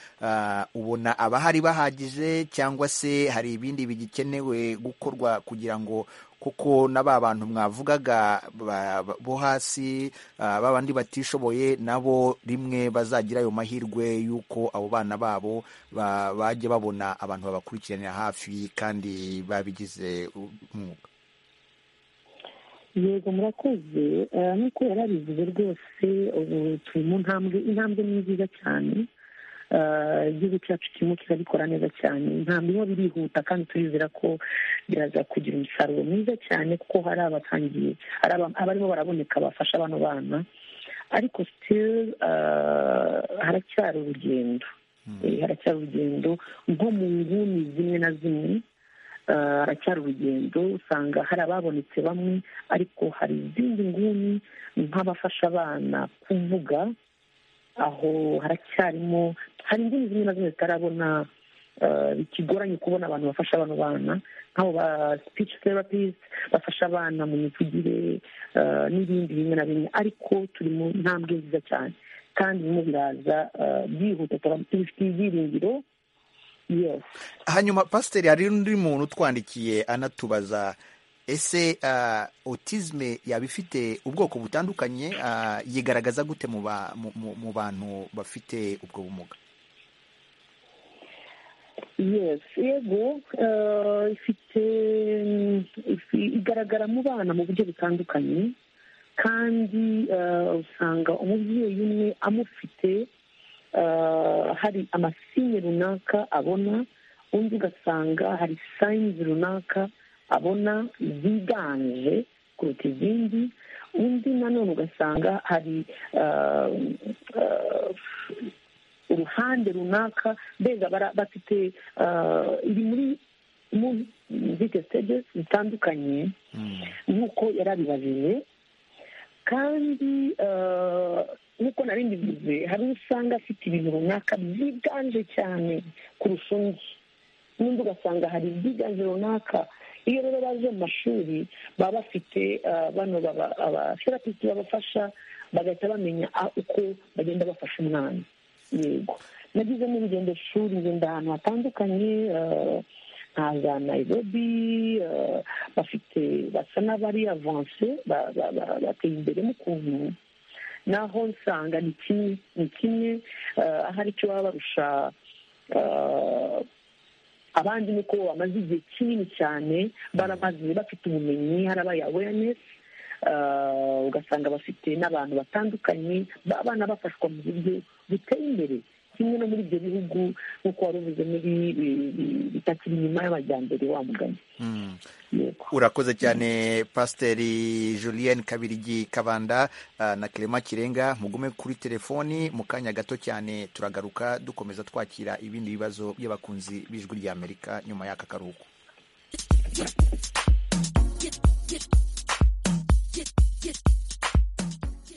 ubona abahari bahagije cyangwa se hari ibindi bigikenewe gukorwa kugira ngo kuko na ba bantu mwavugaga bo hasi babandi batishoboye nabo rimwe bazagira ayo mahirwe y'uko abo bana babo bajya babona abantu babakurikiranira hafi kandi babigize umwuga yego murakoze nk'uko yari abivuze rwose ubu turi mu ntambwe intambwe ni nziza cyane igihugu cyacu kirimo kirabikora neza cyane ntabwo biba birihuta kandi turizera ko biraza kugira umusaruro mwiza cyane kuko hari abatangiye hari abarimo baraboneka bafasha abano bana ariko sitiri haracyari urugendo haracyari urugendo nko mu nguni zimwe na zimwe haracyari urugendo usanga hari ababonetse bamwe ariko hari izindi nguni nk'abafasha abana kuvuga aho haracyarimo hari indimi zimwe na zimwe zitarabona bikigoranye kubona abantu bafasha abano bana nk'abo ba speech therapist bafasha abana mu mivugire n'ibindi bimwe na bimwe ariko turi mu ntambwe nziza cyane kandi birimo biraza byihuta tubifitiye ibyiringiro yesi hanyuma pasiteri hari undi muntu utwandikiye anatubaza ese otizme yaba ifite ubwoko butandukanye ah, yigaragaza gute mu ba- mu- mu- mu bantu bafite ubwo bumuga yes yego eh, ifite mm, ifi- igaragara mu bana mu buryo butandukanye kandi eh, usanga umubyeyi umwe amufite eh, hari amasinye runaka abona undi ugasanga hari sayinizi runaka abona ziganje kuruta izindi undi nanone ugasanga hari eh, eh, uruhande runaka mbega bara- bafite ah, iri muri zite stage zitandukanye nk'uko yari abibajije kandi ah, nk'uko nari mbivuze hari uwo usanga afite ibintu runaka byiganje cyane kurusha undi n'undi ugasanga hari ibyiganje runaka iyo rero baje mu mashuri baba bafite ah, bano baba- abatherapist babafasha bagahita bamenya ah, uko bagenda bafasha umwana yego nagize n'urugendo shuri ngenda ahantu hatandukanye eh, nka za nayirobi eh, bafite basa n'abari avanse ba- ba- ba- bateye imbere mu kuntu naho nsanga ni kimwe ni kimwe eh, ahari icyo baba barusha eh, abandi ni uko bamaze igihe kinini cyane baramaze bafite ubumenyi harabaye awareness Uh, ugasanga bafite n'abantu batandukanye b'abana bafashwa mu buryo buteye imbere kimwe no muri ibyo bihugu nk'uko wari uvuze muri eh, bitakiri inyuma y'amajyambere wa mugani Mm. yego urakoze cyane pasiteri julienne kabirigi kabanda ah, na clement kirenga mugume kuri telefoni mu kanya gato cyane turagaruka dukomeza twakira ibindi bibazo by'abakunzi b'ijwi ry'amerika nyuma y'aka karuhuko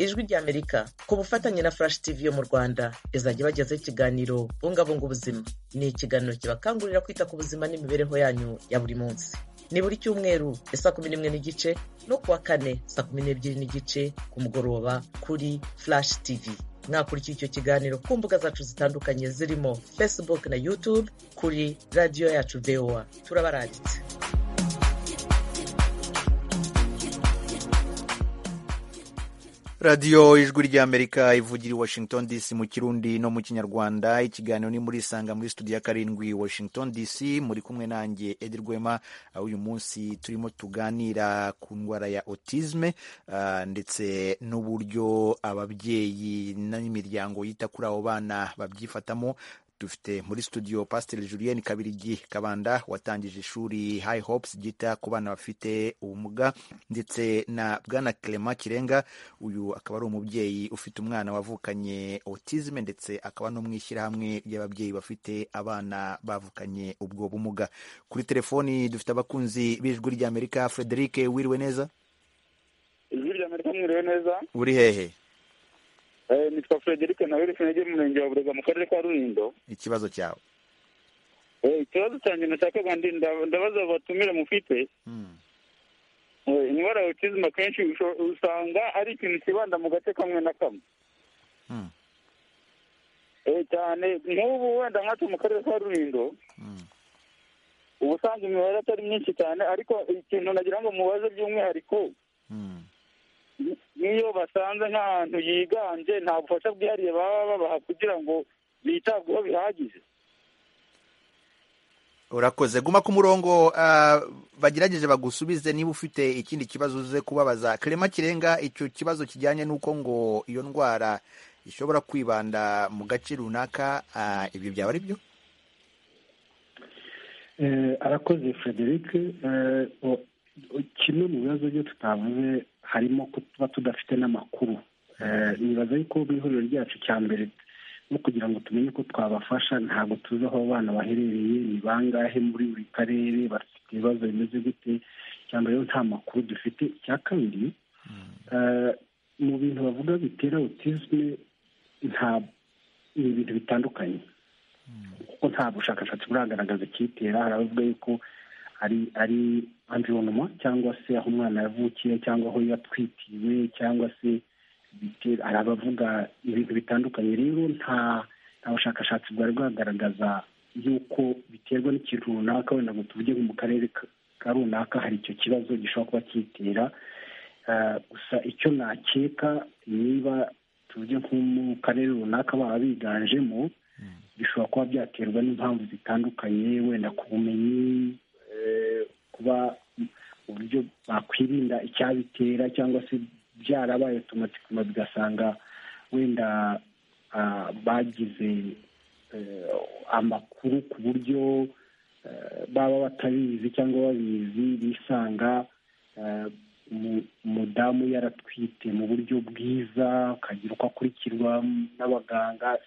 ijwi ry'amerika ku bufatanye na furashi tivi yo mu rwanda izajya ibagezaho ikiganiro bungabunga ubuzima ni ikiganiro kibakangurira kwita ku buzima n'imibereho yanyu ya buri munsi ni buri cyumweru ya saa kumi n'imwe n'igice no kuwa kane saa kumi n'ebyiri n'igice ku mugoroba kuri furashi tivi mwakurikiye icyo kiganiro ku mbuga zacu zitandukanye zirimo facebook na youtube kuri radiyo yacu voa turabaranditse radiyo ijwi ry'amerika ivugira i washington dc mu kirundi no mu kinyarwanda ikiganiro ni muri isanga muri studio ya karindwi washington dc muri kumwe nanjye edi rwema aho uyu munsi turimo tuganira ku ndwara ya autisme ah, ndetse n'uburyo ababyeyi n'imiryango yita kuri abo bana babyifatamo dufite muri studio pasiteri julienne kabirigi kabanda watangije ishuri high hopes ryita ku bana bafite ubumuga ndetse na bwana clement kirenga uyu akaba ari umubyeyi ufite umwana wavukanye autisme ndetse akaba no mu ishyirahamwe ry'ababyeyi bafite abana bavukanye ubwo bumuga kuri telefoni dufite abakunzi b'ijwi ry'amerika frederic wiriwe neza ijwi rya amerika mwiriwe neza uri hehe Eh, nitwa frederic nawe rifunege mu murenge wa burega mu karere ka rulindo ikibazo cyawe Eh, ikibazo cyanjye nashakaga ndi- nda- ndabaza abatumire mufite Hmm. Eh, indwara ya autism akenshi usho- usanga ari ikintu kibanda mu gace kamwe na kamwe Hmm. Eh, cyane nk'ubu wenda nkacu mu karere ka rulindo Hmm. uba usanga imibare atari myinshi cyane ariko ikintu nagira ngo mubaze by'umwihariko Hmm. n'iyo basanze nk'ahantu yiganje nta bufasha bwihariye baba babaha kugira ngo bitabweho bihagije urakoze guma ku murongo ah, bagerageje bagusubize niba ufite ikindi kibazo uze kubabaza clement kirenga icyo kibazo kijyanye n'uko ngo iyo ndwara ishobora kwibanda mu gace runaka ah, ibyo byaba ari byo Eh, arakoze Frederic Eh, o- o- kimwe mu bibazo byo tutavuze harimo kuba tudafite n'amakuru Eh, nibaza yuko mu ihuriro ryacu cya mbere no kugira ngo tumenye ko twabafasha ntabwo tuzi aho abana baherereye ni bangahe muri buri karere bafite ibibazo bimeze gute icya mbere rero nta makuru dufite icya kabiri eh, mu bintu bavuga bitera autisme nta ni ibintu bitandukanye kuko nta bushakashatsi buragaragaza ikitera hari abavuga yuko ari ari environnement cyangwa se aho umwana yavukiye cyangwa aho yatwitiwe cyangwa se hari abavuga ibintu bitandukanye rero nta nta bushakashatsi bwari bwagaragaza yuko biterwa n'ikintu runaka wenda ngo tuvuge nko mu karere ka runaka hari icyo kibazo gishobora kuba kitera gusa icyo nakeka niba tuvuge nko mu karere runaka baba biganjemo bishobora kuba byaterwa n'impamvu zitandukanye wenda ku bumenyi kuba uburyo bakwirinda icyabitera cyangwa se byarabaye tumatikuma bigasanga wenda bagize amakuru ku buryo baba batabizi cyangwa babizi bisanga umudamu yaratwite mu buryo bwiza akagira uko akurikirwa n'abaganga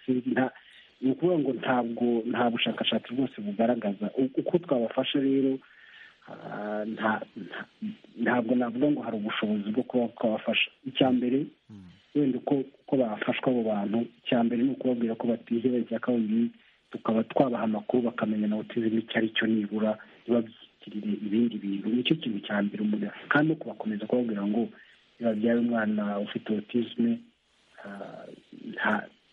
ni ukuvuga ngo ntabwo nta bushakashatsi bwose bugaragaza uko twabafasha rero ntabwo navuga ngo hari ubushobozi bwo kuba twabafasha icya mbere wenda uko bafashwa abo bantu icya mbere ni ukubabwira ko batiheba icya kabiri tukaba twabaha amakuru bakamenya na otizime icyo ari cyo nibura ntibabyitire ibindi bintu nicyo kintu cya mbere umuntu kandi no kubakomeza kubabwira ngo iyo babyaye umwana ufite otizime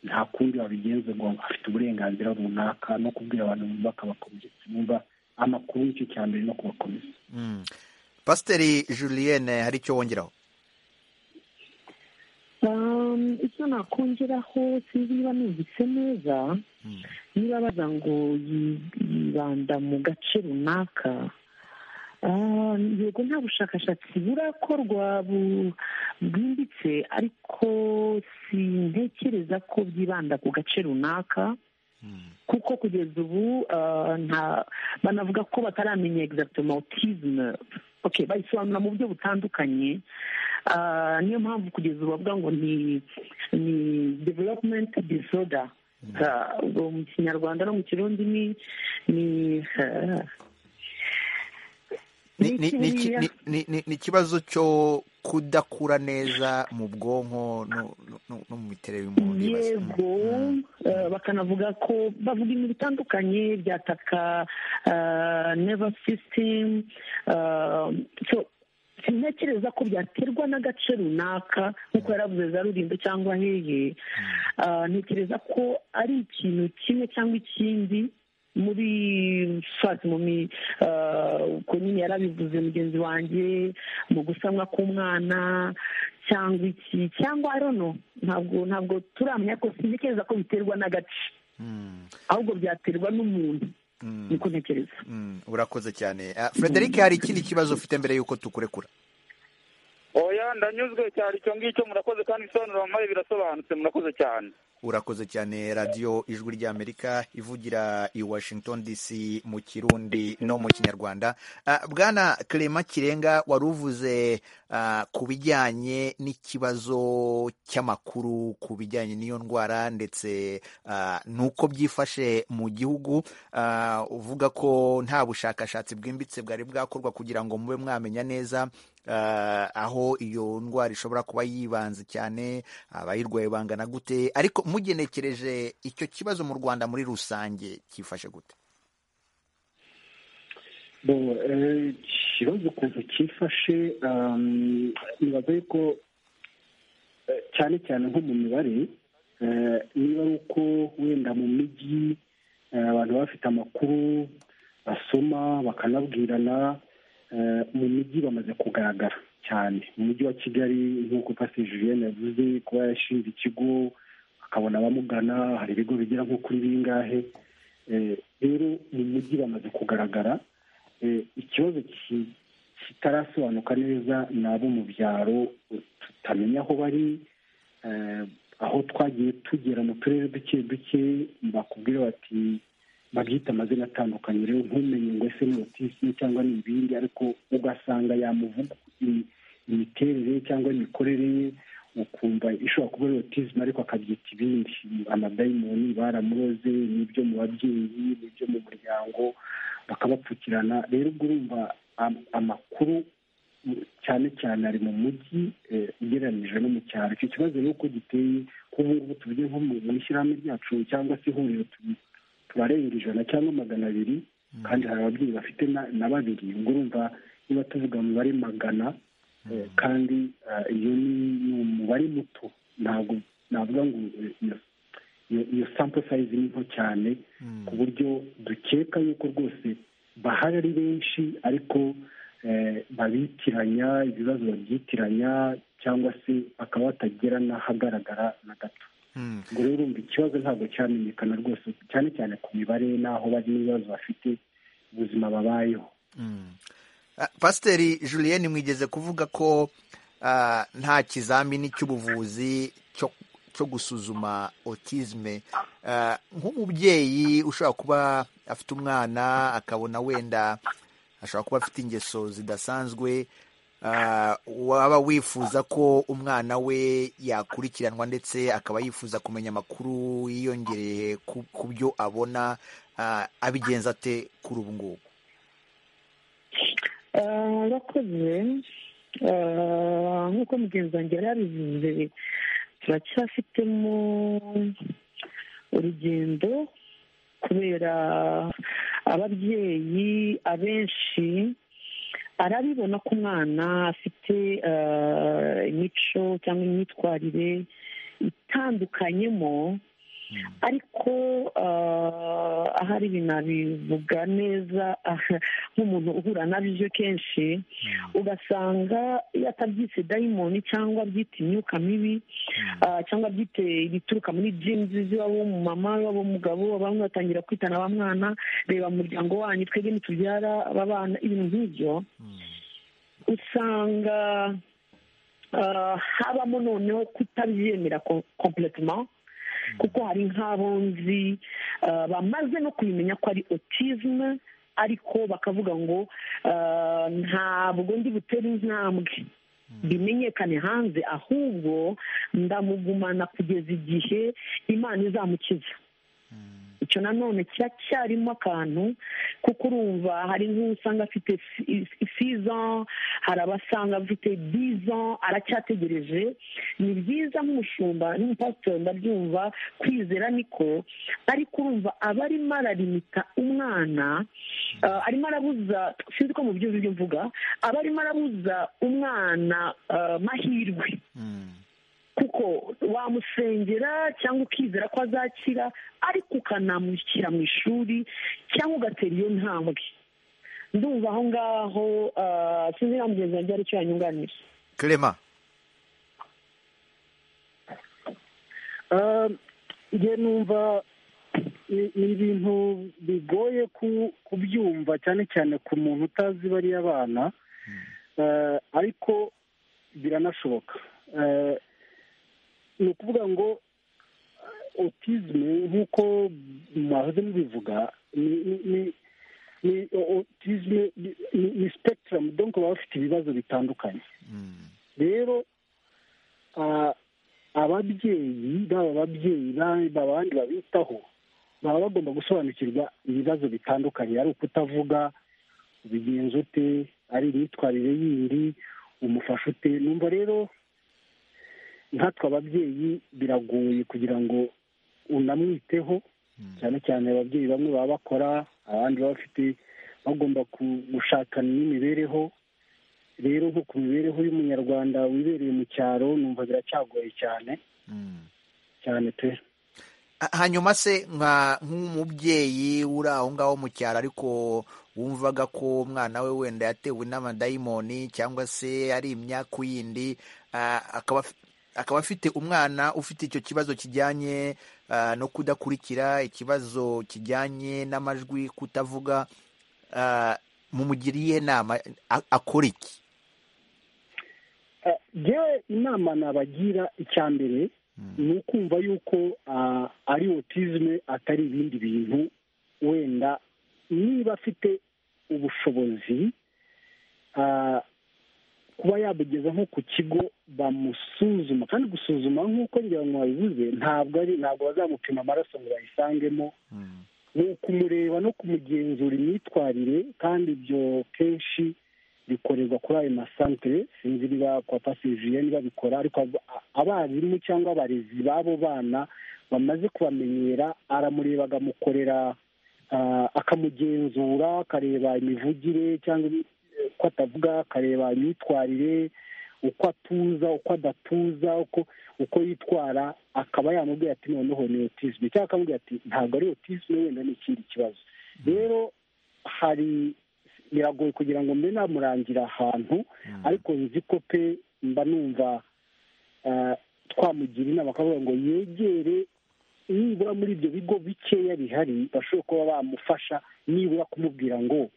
nta kundi wabigenza ngo afite uburenganzira runaka no kubwira abantu bakabakomeretsa bumva amakuru y'icyo cya mbere no kubakomeza pasiteri julienne hari icyo wongeraho icyo nakongeraho sinzi niba numvise neza niba baza ngo yibanda mu gace runaka yego nta bushakashatsi burakorwa bwimbitse ariko sintekereza ko byibanda ku gace runaka kuko kugeza ubu banavuga ko bataramenya egizagitoma otizime bayisobanura mu buryo butandukanye niyo mpamvu kugeza ubu bavuga ngo ni ni developumenti disoda mu kinyarwanda no mu kirundi ni ni ni ikibazo cyo kudakura neza mu bwonko no mu miterere y'umuntu yego bakanavuga ko bavuga ibintu bitandukanye byataka neva sisitemu sintekereza ko byaterwa n'agace runaka nk'uko yaravuze za rulindo cyangwa hehe ntekereza ko ari ikintu kimwe cyangwa ikindi muri fati mumi uko nyine yarabivuze mugenzi wanjye mu gusanwa k'umwana cyangwa iki cyangwa arono ntabwo ntabwo turamenya ko sintekereza ko biterwa n'agace ahubwo byaterwa n'umuntu niko ntekereza urakoze cyane frederic hari ikindi kibazo ufite mbere y'uko tukurekura oya ndanyuzwe cyane icyo ngicyo murakoze kandi ibisobanuro mpaye birasobanutse murakoze cyane urakoze cyane radiyo ijwi ry'amerika ivugira i washington dc mu kirundi no mu kinyarwanda bwana Clement kirenga wari uvuze ku bijyanye n'ikibazo cy'amakuru ku bijyanye n'iyo ndwara ndetse n'uko byifashe mu gihugu uvuga ko nta bushakashatsi bwimbitse bwari bwakorwa kugira ngo mube mwamenya neza aho iyo ndwara ishobora kuba yibanze cyane abayirwaye bangana gute ariko mugenekereje icyo kibazo mu rwanda muri rusange cyifashe gute ikibazo ukuntu cyifashe nibaza yuko cyane cyane nko mu mibare niba ari uko wenda mu mijyi abantu bafite amakuru basoma bakanabwirana mu mijyi bamaze kugaragara cyane mu mujyi wa kigali nk'uko pasi julienne yavuze kuba yashinze ikigo akabona abamugana hari ibigo bigera nko kuri bingahe rero mu mujyi bamaze kugaragara ikibazo kitarasobanuka neza ni abo mu byaro tutamenya aho bari aho twagiye tugera mu turere duke duke bakubwira bati babyita amazina atandukanye rero ntumenye ngo ese ni otisi cyangwa ni ibindi ariko ugasanga yamuvuga imiterere cyangwa imikorere ye ukumva ishobora kuba ari otizime ariko akabyita ibindi amadayimoni baramuroze n'ibyo mu babyeyi n'ibyo mu muryango bakabapfukirana rero ubwo urumva amakuru cyane cyane ari mu mujyi ugereranyije no mu cyaro icyo kibazo ni uko giteye kuba ngubu tuvuge nko mu ishyirahamwe ryacu cyangwa se ihuriro barenga ijana cyangwa magana abiri kandi hari ababyeyi bafite na babiri ubwo urumva niba tuvuga umubare magana kandi iyo ni umubare muto ntabwo navuga ngo iyo iyo sampo sayizi ni nto cyane ku buryo dukeka yuko rwose bahari ari benshi ariko babitiranya ibibazo babyitiranya cyangwa se bakaba batagera n'ahagaragara na gato ubwo rero urumva ikibazo ntabwo cyamenyekana rwose cyane cyane ku mibare n'aho bari n'ibibazo bafite ubuzima babayeho pasiteri julienne mwigeze kuvuga ko nta kizamini cy'ubuvuzi cyo cyo gusuzuma otizme nk'umubyeyi ushobora kuba afite umwana akabona wenda ashobora kuba afite ingeso zidasanzwe waba wifuza ko umwana we yakurikiranwa ndetse akaba yifuza kumenya amakuru yiyongereye ku byo abona abigenza ate kuri ubu ngubu urakoze nk'uko mugenzi wanjye yari yabivuze turacyafitemo urugendo kubera ababyeyi abenshi arabibona ko umwana afite imico cyangwa imyitwarire itandukanyemo ariko ahari binabivuga neza nk'umuntu uhura na byo kenshi ugasanga iyo atabyise dayimoni cyangwa abyita imyuka mibi cyangwa abyite ibituruka muri jinzi z'iwabo mama iwabo mugabo bamwe batangira kwitana aba mwana reba mu muryango wanyu twebwe ntitubyara aba bana ibintu nk'ibyo usanga habamo noneho kutabyemera kompletoma kuko hari nk'abo nzi bamaze no kubimenya ko ari otizme ariko bakavuga ngo ntabwo ndi butere intambwe bimenyekane hanze ahubwo ndamugumana kugeza igihe imana izamukiza icyo nanone kiracyarimo akantu kuko urumva hari nk'usanga afite sizon hari abasanga afite bizon aracyategereje ni byiza nk'umushumba n'umupasitori ndabyumva kwizera niko ariko urumva aba arimo ararimita umwana arimo arabuza sinzi ko mu byo mvuga aba arimo arabuza umwana mahirwe kuko wamusengera cyangwa ukizera ko azakira ariko ukanamushyira mu ishuri cyangwa ugatera iyo ntambwe ndumva aho ngaho sinzi nta mugenzi wanjye ari icyo yanyunganira kerema njye numva ni ibintu bigoye kubyumva cyane cyane ku muntu utazi bariya bana ariko biranashoboka ni ukuvuga ngo otizme nk'uko mwahoze mubivuga ni otizme ni sipegitaramu donko baba bafite ibibazo bitandukanye rero ababyeyi baba ababyeyi abandi babitaho baba bagomba gusobanukirwa ibibazo bitandukanye ari ukutavuga ubigenza ute ari imyitwarire yindi umufasha ute numva rero nkatwe ababyeyi biragoye kugira ngo unamwiteho cyane cyane ababyeyi bamwe baba bakora abandi baba bafite bagomba gushakana n'imibereho rero nko ku mibereho y'umunyarwanda wibereye mu cyaro numva biracyagoye cyane cyane pe hanyuma se nk'umubyeyi uri aho ngaho mu cyaro ariko wumvaga ko umwana we wenda yatewe n'amadayimoni cyangwa se ari imyaku yindi akaba akaba afite umwana ufite icyo kibazo kijyanye no kudakurikira ikibazo kijyanye n'amajwi kutavuga mumugiriye inama akora iki yewe inama nabagira icya mbere ni ukumva yuko ari otizme atari ibindi bintu wenda niba afite ubushobozi kuba yabugeza nko ku kigo bamusuzuma kandi gusuzuma nk'uko ngira ngo babivuze ntabwo ari ntabwo bazamupima amaraso ngo bayisangemo ni ukumureba no kumugenzura imyitwarire kandi ibyo kenshi bikorerwa kuri ayo masantere sinzi niba kwa pasivire niba bikora ariko abarimu cyangwa abarezi b'abo bana bamaze kubamenyera aramureba agamukorera akamugenzura akareba imivugire cyangwa ko atavuga akareba imyitwarire uko atuza uko adatuza uko uko yitwara akaba yamubwira ati noneho ni otisme cyangwa akamubwira ati ntabwo ari otisme wenda ni ikindi kibazo rero hari biragoye kugira ngo mbe namurangira ahantu ariko nzi ko pe mba numva twamugira inama akavuga ngo yegere nibura muri ibyo bigo bikeya bihari bashobora kuba bamufasha nibura kumubwira ngo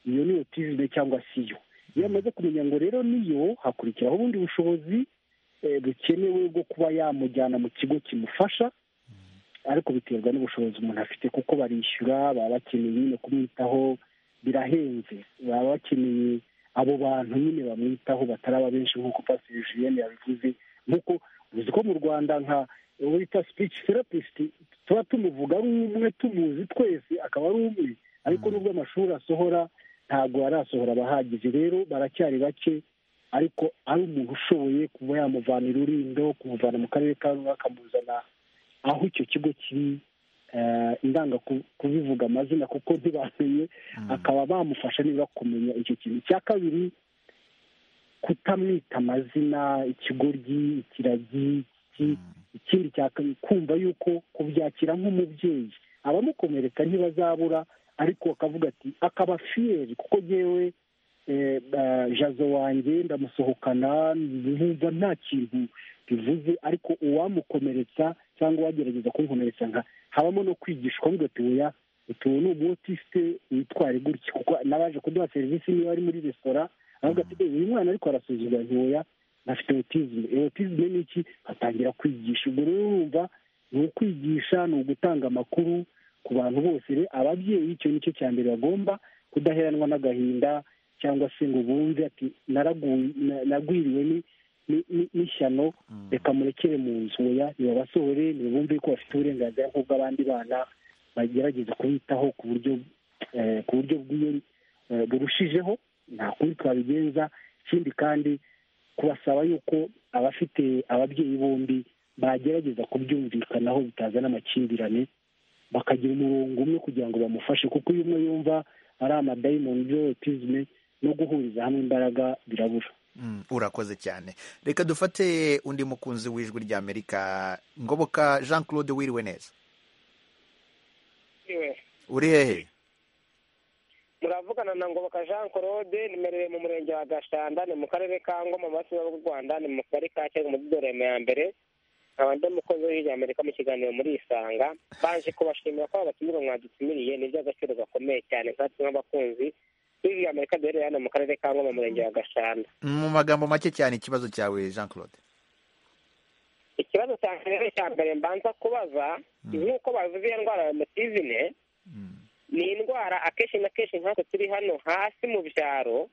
iyo ni otizime cyangwa si yo iyo amaze kumenya ngo rero niyo hakurikiraho ubundi bushobozi bukenewe bwo kuba yamujyana mu kigo kimufasha ariko biterwa n'ubushobozi umuntu afite kuko barishyura baba bakeneye nyine kumwitaho birahenze baba bakeneye abo bantu nyine bamwitaho bataraba benshi nk'uko pasiteri jiyene yabivuze nk'uko uzi ko mu rwanda nka wita sipici terapisiti tuba tumuvuga ari umwe tumuzi twese akaba ari umwe ariko nubwo amashuri asohora ntabwo arasohora abahagije rero baracyari bake ariko ari umuntu ushoboye kuba yamuvanira urindo kumuvana mu karere ka rumwe akamuzana aho icyo kigo kiri indanga kubivuga amazina kuko ntibamenye akaba bamufasha niba kumenya icyo kintu icya kabiri kutamwita amazina ikigoryi ikiragi ikindi kumva yuko kubyakira nk'umubyeyi abamukomereka ntibazabura ariko akavuga ati akaba fiyeri kuko ngewe jazo wanjye ndamusohokana nkumva nta kintu bivuze ariko uwamukomeretsa cyangwa uwagerageza kumukomeretsa nka habamo no kwigishwa nk'ugatuya utuwe ni umutisite witware gutya kuko n'abaje kuduha serivisi niba ari muri resitora aravuga ati uyu mwana ariko arasuzumwa ntoya afite otizime otizime ni iki atangira kwigisha ubwo rero urumva ni ukwigisha ni ugutanga amakuru ku bantu bose ababyeyi icyo ni cyo cya mbere bagomba kudaheranwa n'agahinda cyangwa se ngo bumve ati naragwiriwe n'ishyano reka murekere mu nzu ya nibabasohore ntibumve ko bafite uburenganzira nk'ubw'abandi bana bagerageza kubitaho ku buryo ku buryo burushijeho nta kundi twabigenza ikindi kandi kubasaba yuko abafite ababyeyi bombi bagerageza kubyumvikanaho bitazana amakimbirane bakagira umurongo umwe kugira ngo bamufashe kuko iyo umwe yumva ari amadayimoni y'otizme no guhuriza hamwe imbaraga birabura urakoze cyane reka dufate undi mukunzi w'ijwi ry'amerika ngoboka jean claude wiriwe neza uri hehe muravugana na ngoboka jean claude nimereye mu murenge wa gashanda ni mu karere ka ngoma mu basiba bw'u rwanda ni mu kagari ka cyangwa mu dorema ya mbere nkaba ndi umukozi w'ijwi amerika mu kiganiro muri isanga baje kubashimira ko abatumire mwadutumiriye ni iby'agaciro gakomeye cyane nkatwe nk'abakunzi b'ijwi amerika duherereye hano mu karere ka ngoma mu murenge wa gashanda mu magambo make cyane ikibazo cyawe jean claude ikibazo cya mbere cya mbere mbanza kubaza nk'uko bavuze iyo ndwara ya mutizine ni indwara akenshi na kenshi nk'uko turi hano hasi mu byaro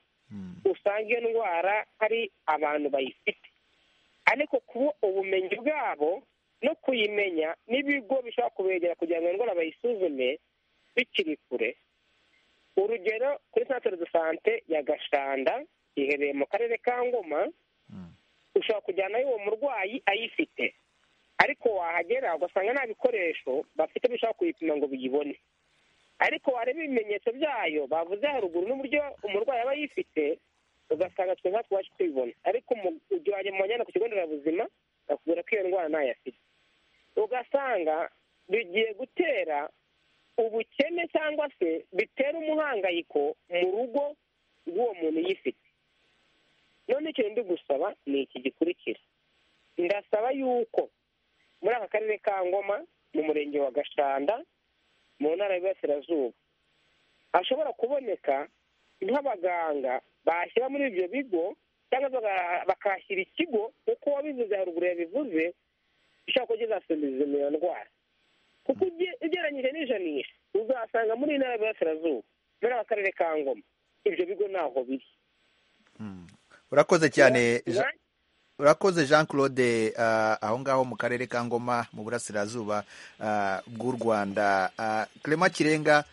usanga iyo ndwara hari abantu bayifite ariko kuba ubumenyi bwabo no kuyimenya n'ibigo bishobora kubegera kugira ngo iyo ndwara bayisuzume bikiri kure urugero kuri santere de sante ya gashanda iherereye mu karere ka ngoma ushobora kujyanayo uwo murwayi ayifite ariko wahagera ugasanga nta bikoresho bafite bishobora kuyipima ngo biyibone ariko wareba ibimenyetso byayo bavuze haruguru n'uburyo umurwayi aba yifite ugasanga twe nkatwe waje kwibona ariko ujyanye mu banyana ku kigo nderabuzima bakubwira ko iyo ndwara ntayo afite ugasanga bigiye gutera ubukene cyangwa se bitera umuhangayiko mu rugo rw'uwo muntu yifite none ikintu ndi gusaba ni iki gikurikira ndasaba yuko muri aka karere ka ngoma mu murenge wa gashanda mu ntara y'iburasirazuba hashobora kuboneka nk'abaganga bashyira muri ibyo bigo cyangwa bakahashyira ikigo kuko wabivuze haruguru yabivuze ushobora kugeza serivisi iyo ndwara kuko ugereranyije n'ijanisha uzasanga muri iyi ntara y'iburasirazuba muri aka karere ka ngoma ibyo bigo ntaho biri urakoze cyane urakoze jean claude aho ngaho mu karere ka ngoma mu burasirazuba bw'u rwanda clement kirenga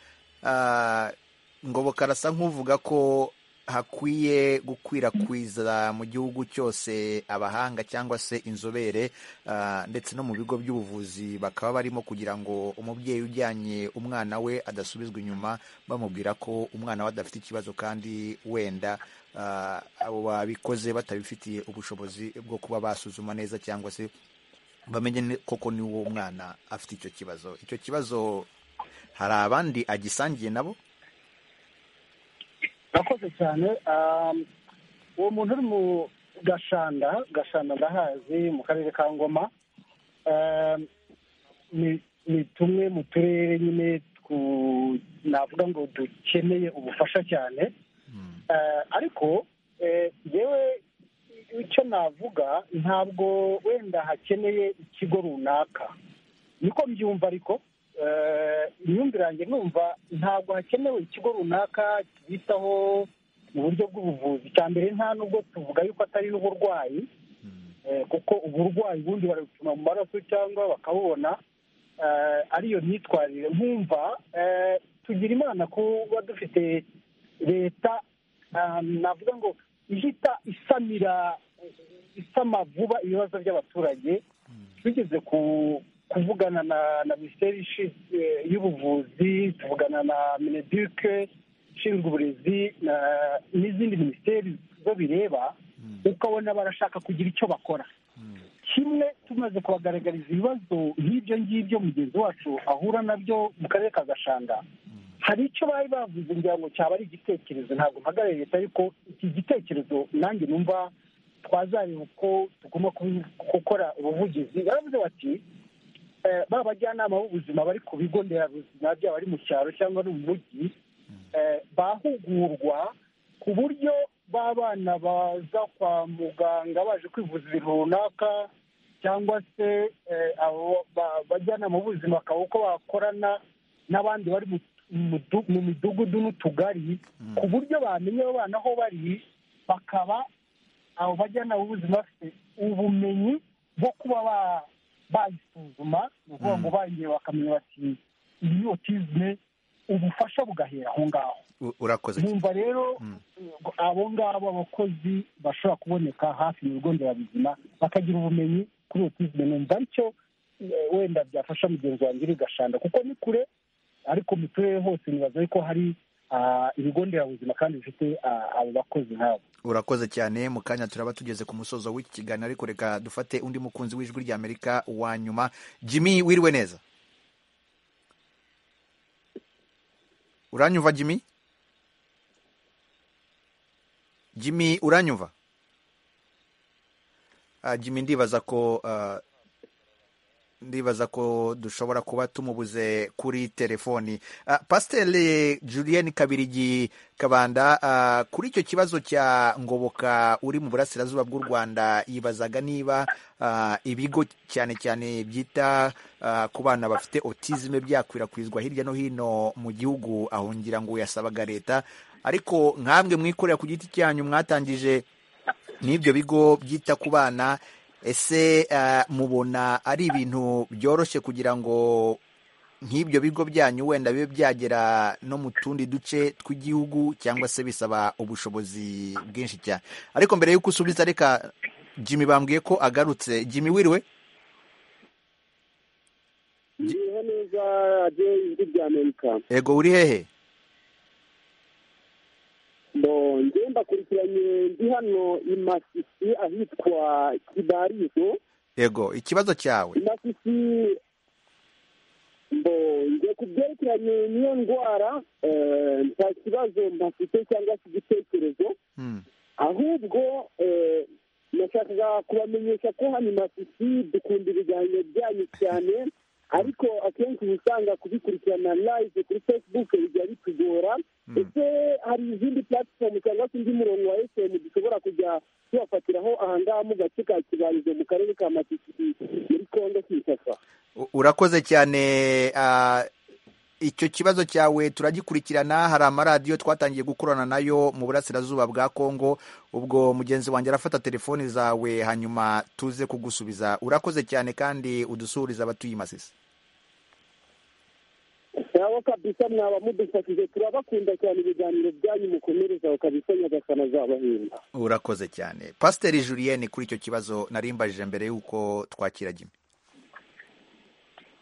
ngoboka arasa nk'uvuga ko hakwiye gukwirakwiza mu gihugu cyose abahanga cyangwa se inzobere ah, ndetse no mu bigo by'ubuvuzi bakaba barimo kugira ngo umubyeyi ujyanye umwana we adasubizwa inyuma bamubwira ko umwana we adafite ikibazo kandi wenda ah, abo babikoze batabifitiye ubushobozi bwo kuba basuzuma neza cyangwa se bamenye ni- koko ni uwo mwana afite icyo kibazo icyo kibazo hari abandi agisangiye nabo murakoze cyane um, uwo muntu uri mu gashanda gashanda ndahazi mu karere ka ngoma um, ni ni tumwe mu turere nyine twu- navuga ngo dukeneye ubufasha cyane Eh, ariko eh, yewe icyo navuga ntabwo wenda hakeneye ikigo runaka niko mbyumva ariko eh, imyumvire yanjye numva ntabwo hakenewe ikigo runaka kibitaho mu buryo bw'ubuvuzi cya mbere nta nubwo tuvuga yuko atari n'uburwayi eh, kuko uburwayi ubundi barabupima mu maraso cyangwa bakabubona eh, ariyo myitwarire nkumva eh, tugira imana kuba dufite leta ah, navuga ngo ihita isamira isama vuba ibibazo by'abaturage tugeze ku kuvugana na na minisiteri ishi- eh, y'ubuvuzi tuvugana na mineduke ishinzwe uburezi na- n'izindi minisiteri zo bireba ukabona barashaka kugira icyo bakora kimwe tumaze kubagaragariza ibibazo nk'ibyo ngibyo mugenzi wacu ahura nabyo mu karere ka gashanga hari icyo bari bavuze ngira ngo cyaba ari igitekerezo ntabwo mpagarariye leta ariko iki gitekerezo nanjye numva twazareba uko tugomba kubi- gukora ubuvugizi baravuze bati eh, ba bajyanama b'ubuzima bari ku bigo nderabuzima byaba ari mu cyaro cyangwa ari mu mujyi eh, bahugurwa ku buryo b'abana baza kwa muganga baje kwivuza ibintu runaka cyangwa se eh, abo ba- bajyanama b'ubuzima bakaba uko bakorana n'abandi bari mu mudu- mu midugudu n'utugari ku buryo bamenya abo bana aho bari bakaba abo bajyanama b'ubuzima bafite ubumenyi bwo kuba ba- bayisuzuma ni ukuvuga ngo bayigiye bakamenya bati iyi ni otizme ubufasha bugahera aho ngaho U- urakoze numva rero abo ngabo abakozi bashobora kuboneka hafi mu bigo nderabuzima bakagira ubumenyi kuri otizme numva aricyo eh, wenda byafasha mugenzi wanjye uri gashanda kuko ni kure ariko mu turere hose nibaza yuko hari ah, ibigo nderabuzima kandi bifite ah, abo bakozi nk'abo urakoze cyane mu kanya turaba tugeze ku musozo w'iki kiganiro ariko reka dufate undi mukunzi w'ijwi ry'amerika wa nyuma jimmy wiriwe neza uranyumva jimmy jimmy uranyumva Ah, jimmy ndibaza ko ah, ndibaza ko dushobora kuba tumubuze kuri telefoni Ah, pasiteri julienne kabirigi kabanda ah, kuri icyo kibazo cya ngoboka uri mu burasirazuba bw'u rwanda yibazaga niba ah, ibigo cyane cyane byita ah, ku bana bafite otizime byakwirakwizwa hirya no hino mu gihugu ahongira ngo yasabaga leta ariko nk'amwe mwikorera ku giti cyanyu mwatangije n'ibyo bigo byita ku bana ese eh, mubona ari ibintu byoroshye kugira ngo nk'ibyo bigo byanyu wenda bibe byagera no mu tundi duce tw'igihugu cyangwa se bisaba ubushobozi bwinshi cyane ariko mbere y'uko usubiza reka jimmy bambwiye ko agarutse jimmy wiriwe Ndiho neza radiyo y'ijwi rya amerika ego uri hehe bo njye ndakurikiranye ndi hano i masisi ahitwa kibarizo ego ikibazo cyawe i masisi bo njye ku byerekeranye n'iyo ndwara eh, nta kibazo mpafite cyangwa se igitekerezo Hmm. ahubwo eh, nashakaga kubamenyesha ko hano i masisi dukunda ibiganiro byanyu cyane ariko akenshi uba usanga kubikurikirana live kuri facebook bijya bitugora ndetse hari izindi platform cyangwa se undi murongo wa fm dushobora kujya tubafatiraho ahangaha mu gace ka kibarizo mu karere ka masisi muri kongo kinshasa U- urakoze cyane ah, icyo kibazo cyawe turagikurikirana hari amaradiyo twatangiye gukorana nayo mu burasirazuba bwa kongo ubwo mugenzi wanjye arafata telefoni zawe hanyuma tuze kugusubiza urakoze cyane kandi udusurize abatuye i masisi nawe kabisa mwaba mudufashije turabakunda cyane ibiganiro byanyu mukomerezaho kabisa nyagasana azabahemba urakoze cyane pasiteri julienne kuri icyo kibazo narimbajije mbere y'uko twakira jimmy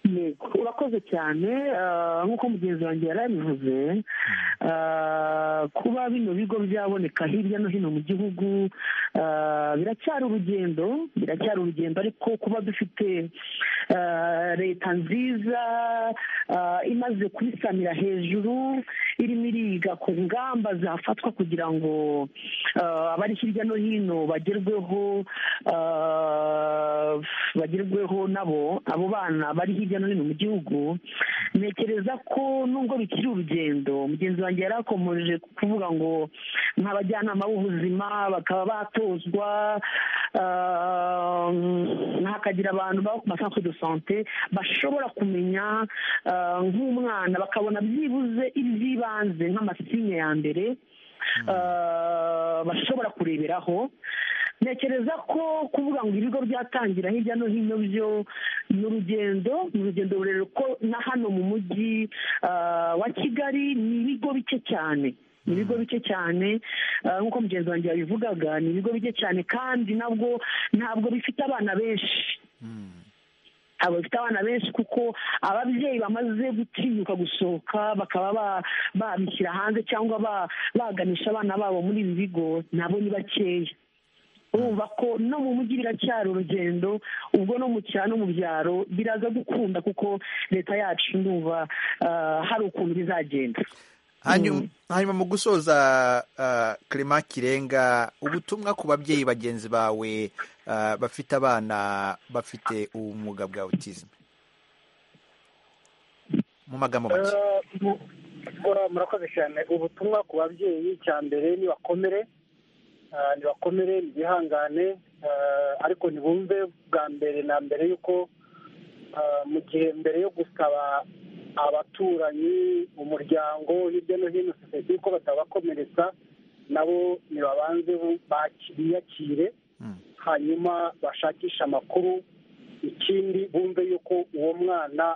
yego urakoze cyane ah, nk'uko mugenzi wanjye yari abivuze ah, kuba bino bigo byaboneka hirya no hino mu gihugu ah, biracyari urugendo biracyari urugendo ariko kuba dufite ah, leta nziza ah, imaze kubisamira hejuru irimo iriga ku ngamba zafatwa kugira ngo ah, abari hirya no hino bagerweho ah, bagerweho nabo abo bana bari hirya no hino mu gihugu ntekereza ko nubwo bikiri urugendo mugenzi wanjye yari akomeje kuvuga ngo nk'abajyanama b'ubuzima bakaba batozwa ah, hakagira abantu baba ku masantere de sante bashobora kumenya ah, nk'umwana bakabona byibuze iby'ibanze nk'amasinya ya mbere ah, bashobora kureberaho ntekereza ko kuvuga ngo ibigo byatangira hirya no hino byo ni urugendo ni urugendo rurerure ko na hano mu mujyi ah, wa kigali ni ibigo bike cyane ni ibigo bike cyane ah, nk'uko mugenzi wanjye yabivugaga ni ibigo bike cyane kandi nabwo ntabwo bifite abana benshi abo bafite abana benshi kuko ababyeyi bamaze gutinyuka gusohoka bakaba ba- babishyira hanze cyangwa ba- baganisha abana babo muri ibi bigo nabo ni bakeya urumva ko no mu mujyi biracyari urugendo ubwo no mu cyaro no mu byaro biraza gukunda kuko leta yacu ndumva ah, hari ukuntu bizagenda hanyuma hanyuma mu gusoza ah, Clement kirenga ubutumwa ku babyeyi bagenzi bawe ah, bafite abana bafite ubumuga bwa autisme mu magambo make Eh, mu- mura- murakoze cyane ubutumwa ku babyeyi cya mbere nibakomere eh, nibakomere nibihangane eh, ariko ntibumve bwa mbere na mbere y'uko eh, mu gihe mbere yo gusaba abaturanyi umuryango hirya no hino sosiyete yuko batabakomeretsa nabo nibabanze bu- baki- biyakire Mm. hanyuma bashakishe amakuru ikindi bumve yuko uwo mwana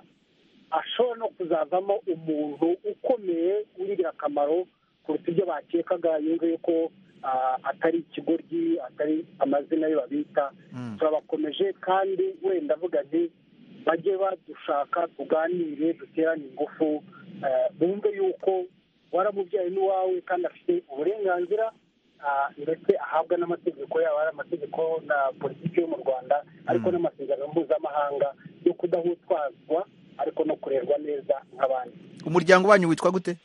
ashobora no kuzavamo umuntu ukomeye w'ingirakamaro kuruta ibyo bakekaga yumve yuko ah, atari ikigoryi atari amazina ye babita Mm. turabakomeje kandi wenda avuga nti bajye badushaka tuganire duterane ingufu eh, bumve yuko waramubyaye n'iwawe kandi afite uburenganzira ah, ndetse ahabwa n'amategeko yaba ari amategeko na politiki yo mu rwanda ariko Mm. n'amasezerano mpuzamahanga yo kudahutwazwa ariko no kurerwa neza nk'abandi umuryango wanyu witwa gute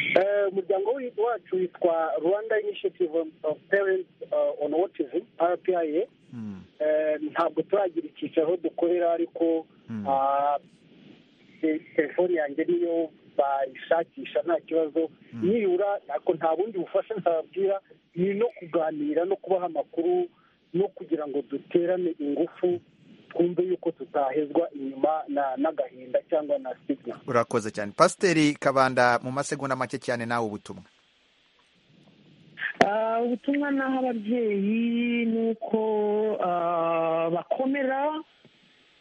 Eh, umuryango wi- wacu witwa rwanda initiative of parents uh, on autism rpia Mm. Eh, ntabwo turagira icyicaro aho dukorera ariko Mm. ah, te- telefoni yanjye niyo bayishakisha nta kibazo Mm. nibura ariko nta bundi bufasha ntababwira ni no kuganira no kubaha amakuru no kugira ngo duterane ingufu twumve yuko tutahezwa inyuma na- n'agahinda cyangwa na signa urakoze cyane pasiteri kabanda mu masegonda make cyane nawe ubutumwa Ah, ubutumwa naho ababyeyi ni uko ah, bakomera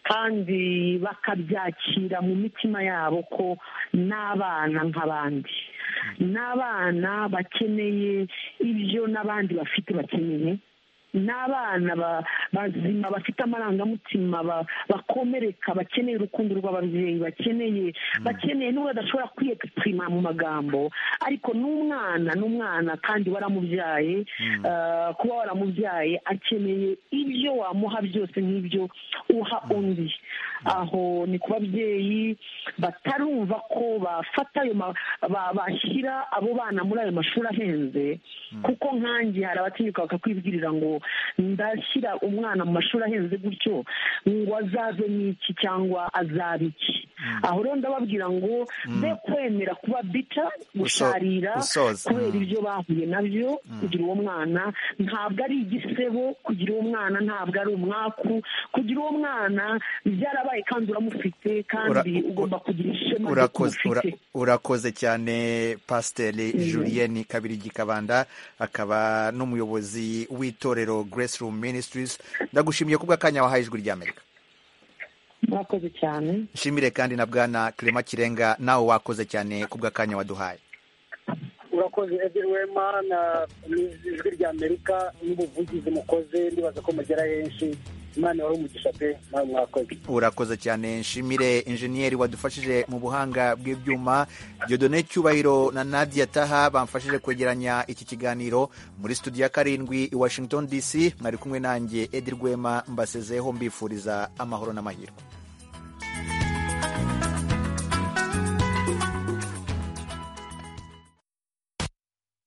kandi bakabyakira mu mitima yabo ko n'abana nk'abandi n'abana bakeneye ibyo n'abandi bafite bakeneye n'abana ba- bazima bafite amarangamutima ba- bakomereka bakeneye urukundo rw'ababyeyi bakeneye bakeneye n'ubwo badashobora kwiyegipima mu magambo ariko n'umwana n'umwana kandi waramubyaye ah, kuba waramubyaye akeneye ibyo wamuha byose nk'ibyo uha undi aho ni ku babyeyi batarumva ko bafata ayo ma- ba- bashyira abo bana muri ayo mashuri ahenze kuko nkanjye hari abatinyuka bakakwibwirira ngo ndashyira umwana mu mashuri ahenze gutyo ngo azaze n'iki cyangwa azabe iki aho rero ndababwira ngo be kwemera kuba bita gusharira gusoza. kubera Mm. ibyo bahuye nabyo kugira uwo mwana ntabwo ari igisebo kugira uwo mwana ntabwo ari umwaku kugira uwo mwana byarabaye kandi uramufite kandi Ura- ugomba kugira ishema ry'uko urakoze ura- umufite urakoze cyane pasiteri julienne kabirigi kabanda akaba n'umuyobozi w'itorero grace room ministries ndagushimiye kubw'akanya wahaye ijwi ry'amerika mwakoze cyane nshimire kandi na bwana kirema kirenga nawe wakoze cyane ku bw'akanya waduhaye urakoze edi wema na n'ijwi ry'amerika n'ubuvugizi mukoze ndibaza ko mugera henshi imana wari umugisha pe nawe mwakoze urakoze cyane nshimire injeniyeri wadufashije mu buhanga bw'ibyuma Dieudonne cyubahiro na nadia taha bamfashije kwegeranya iki kiganiro muri studio ya karindwi i washington dc mwari kumwe nanjye edi rwema mbasezeho mbifuriza amahoro n'amahirwe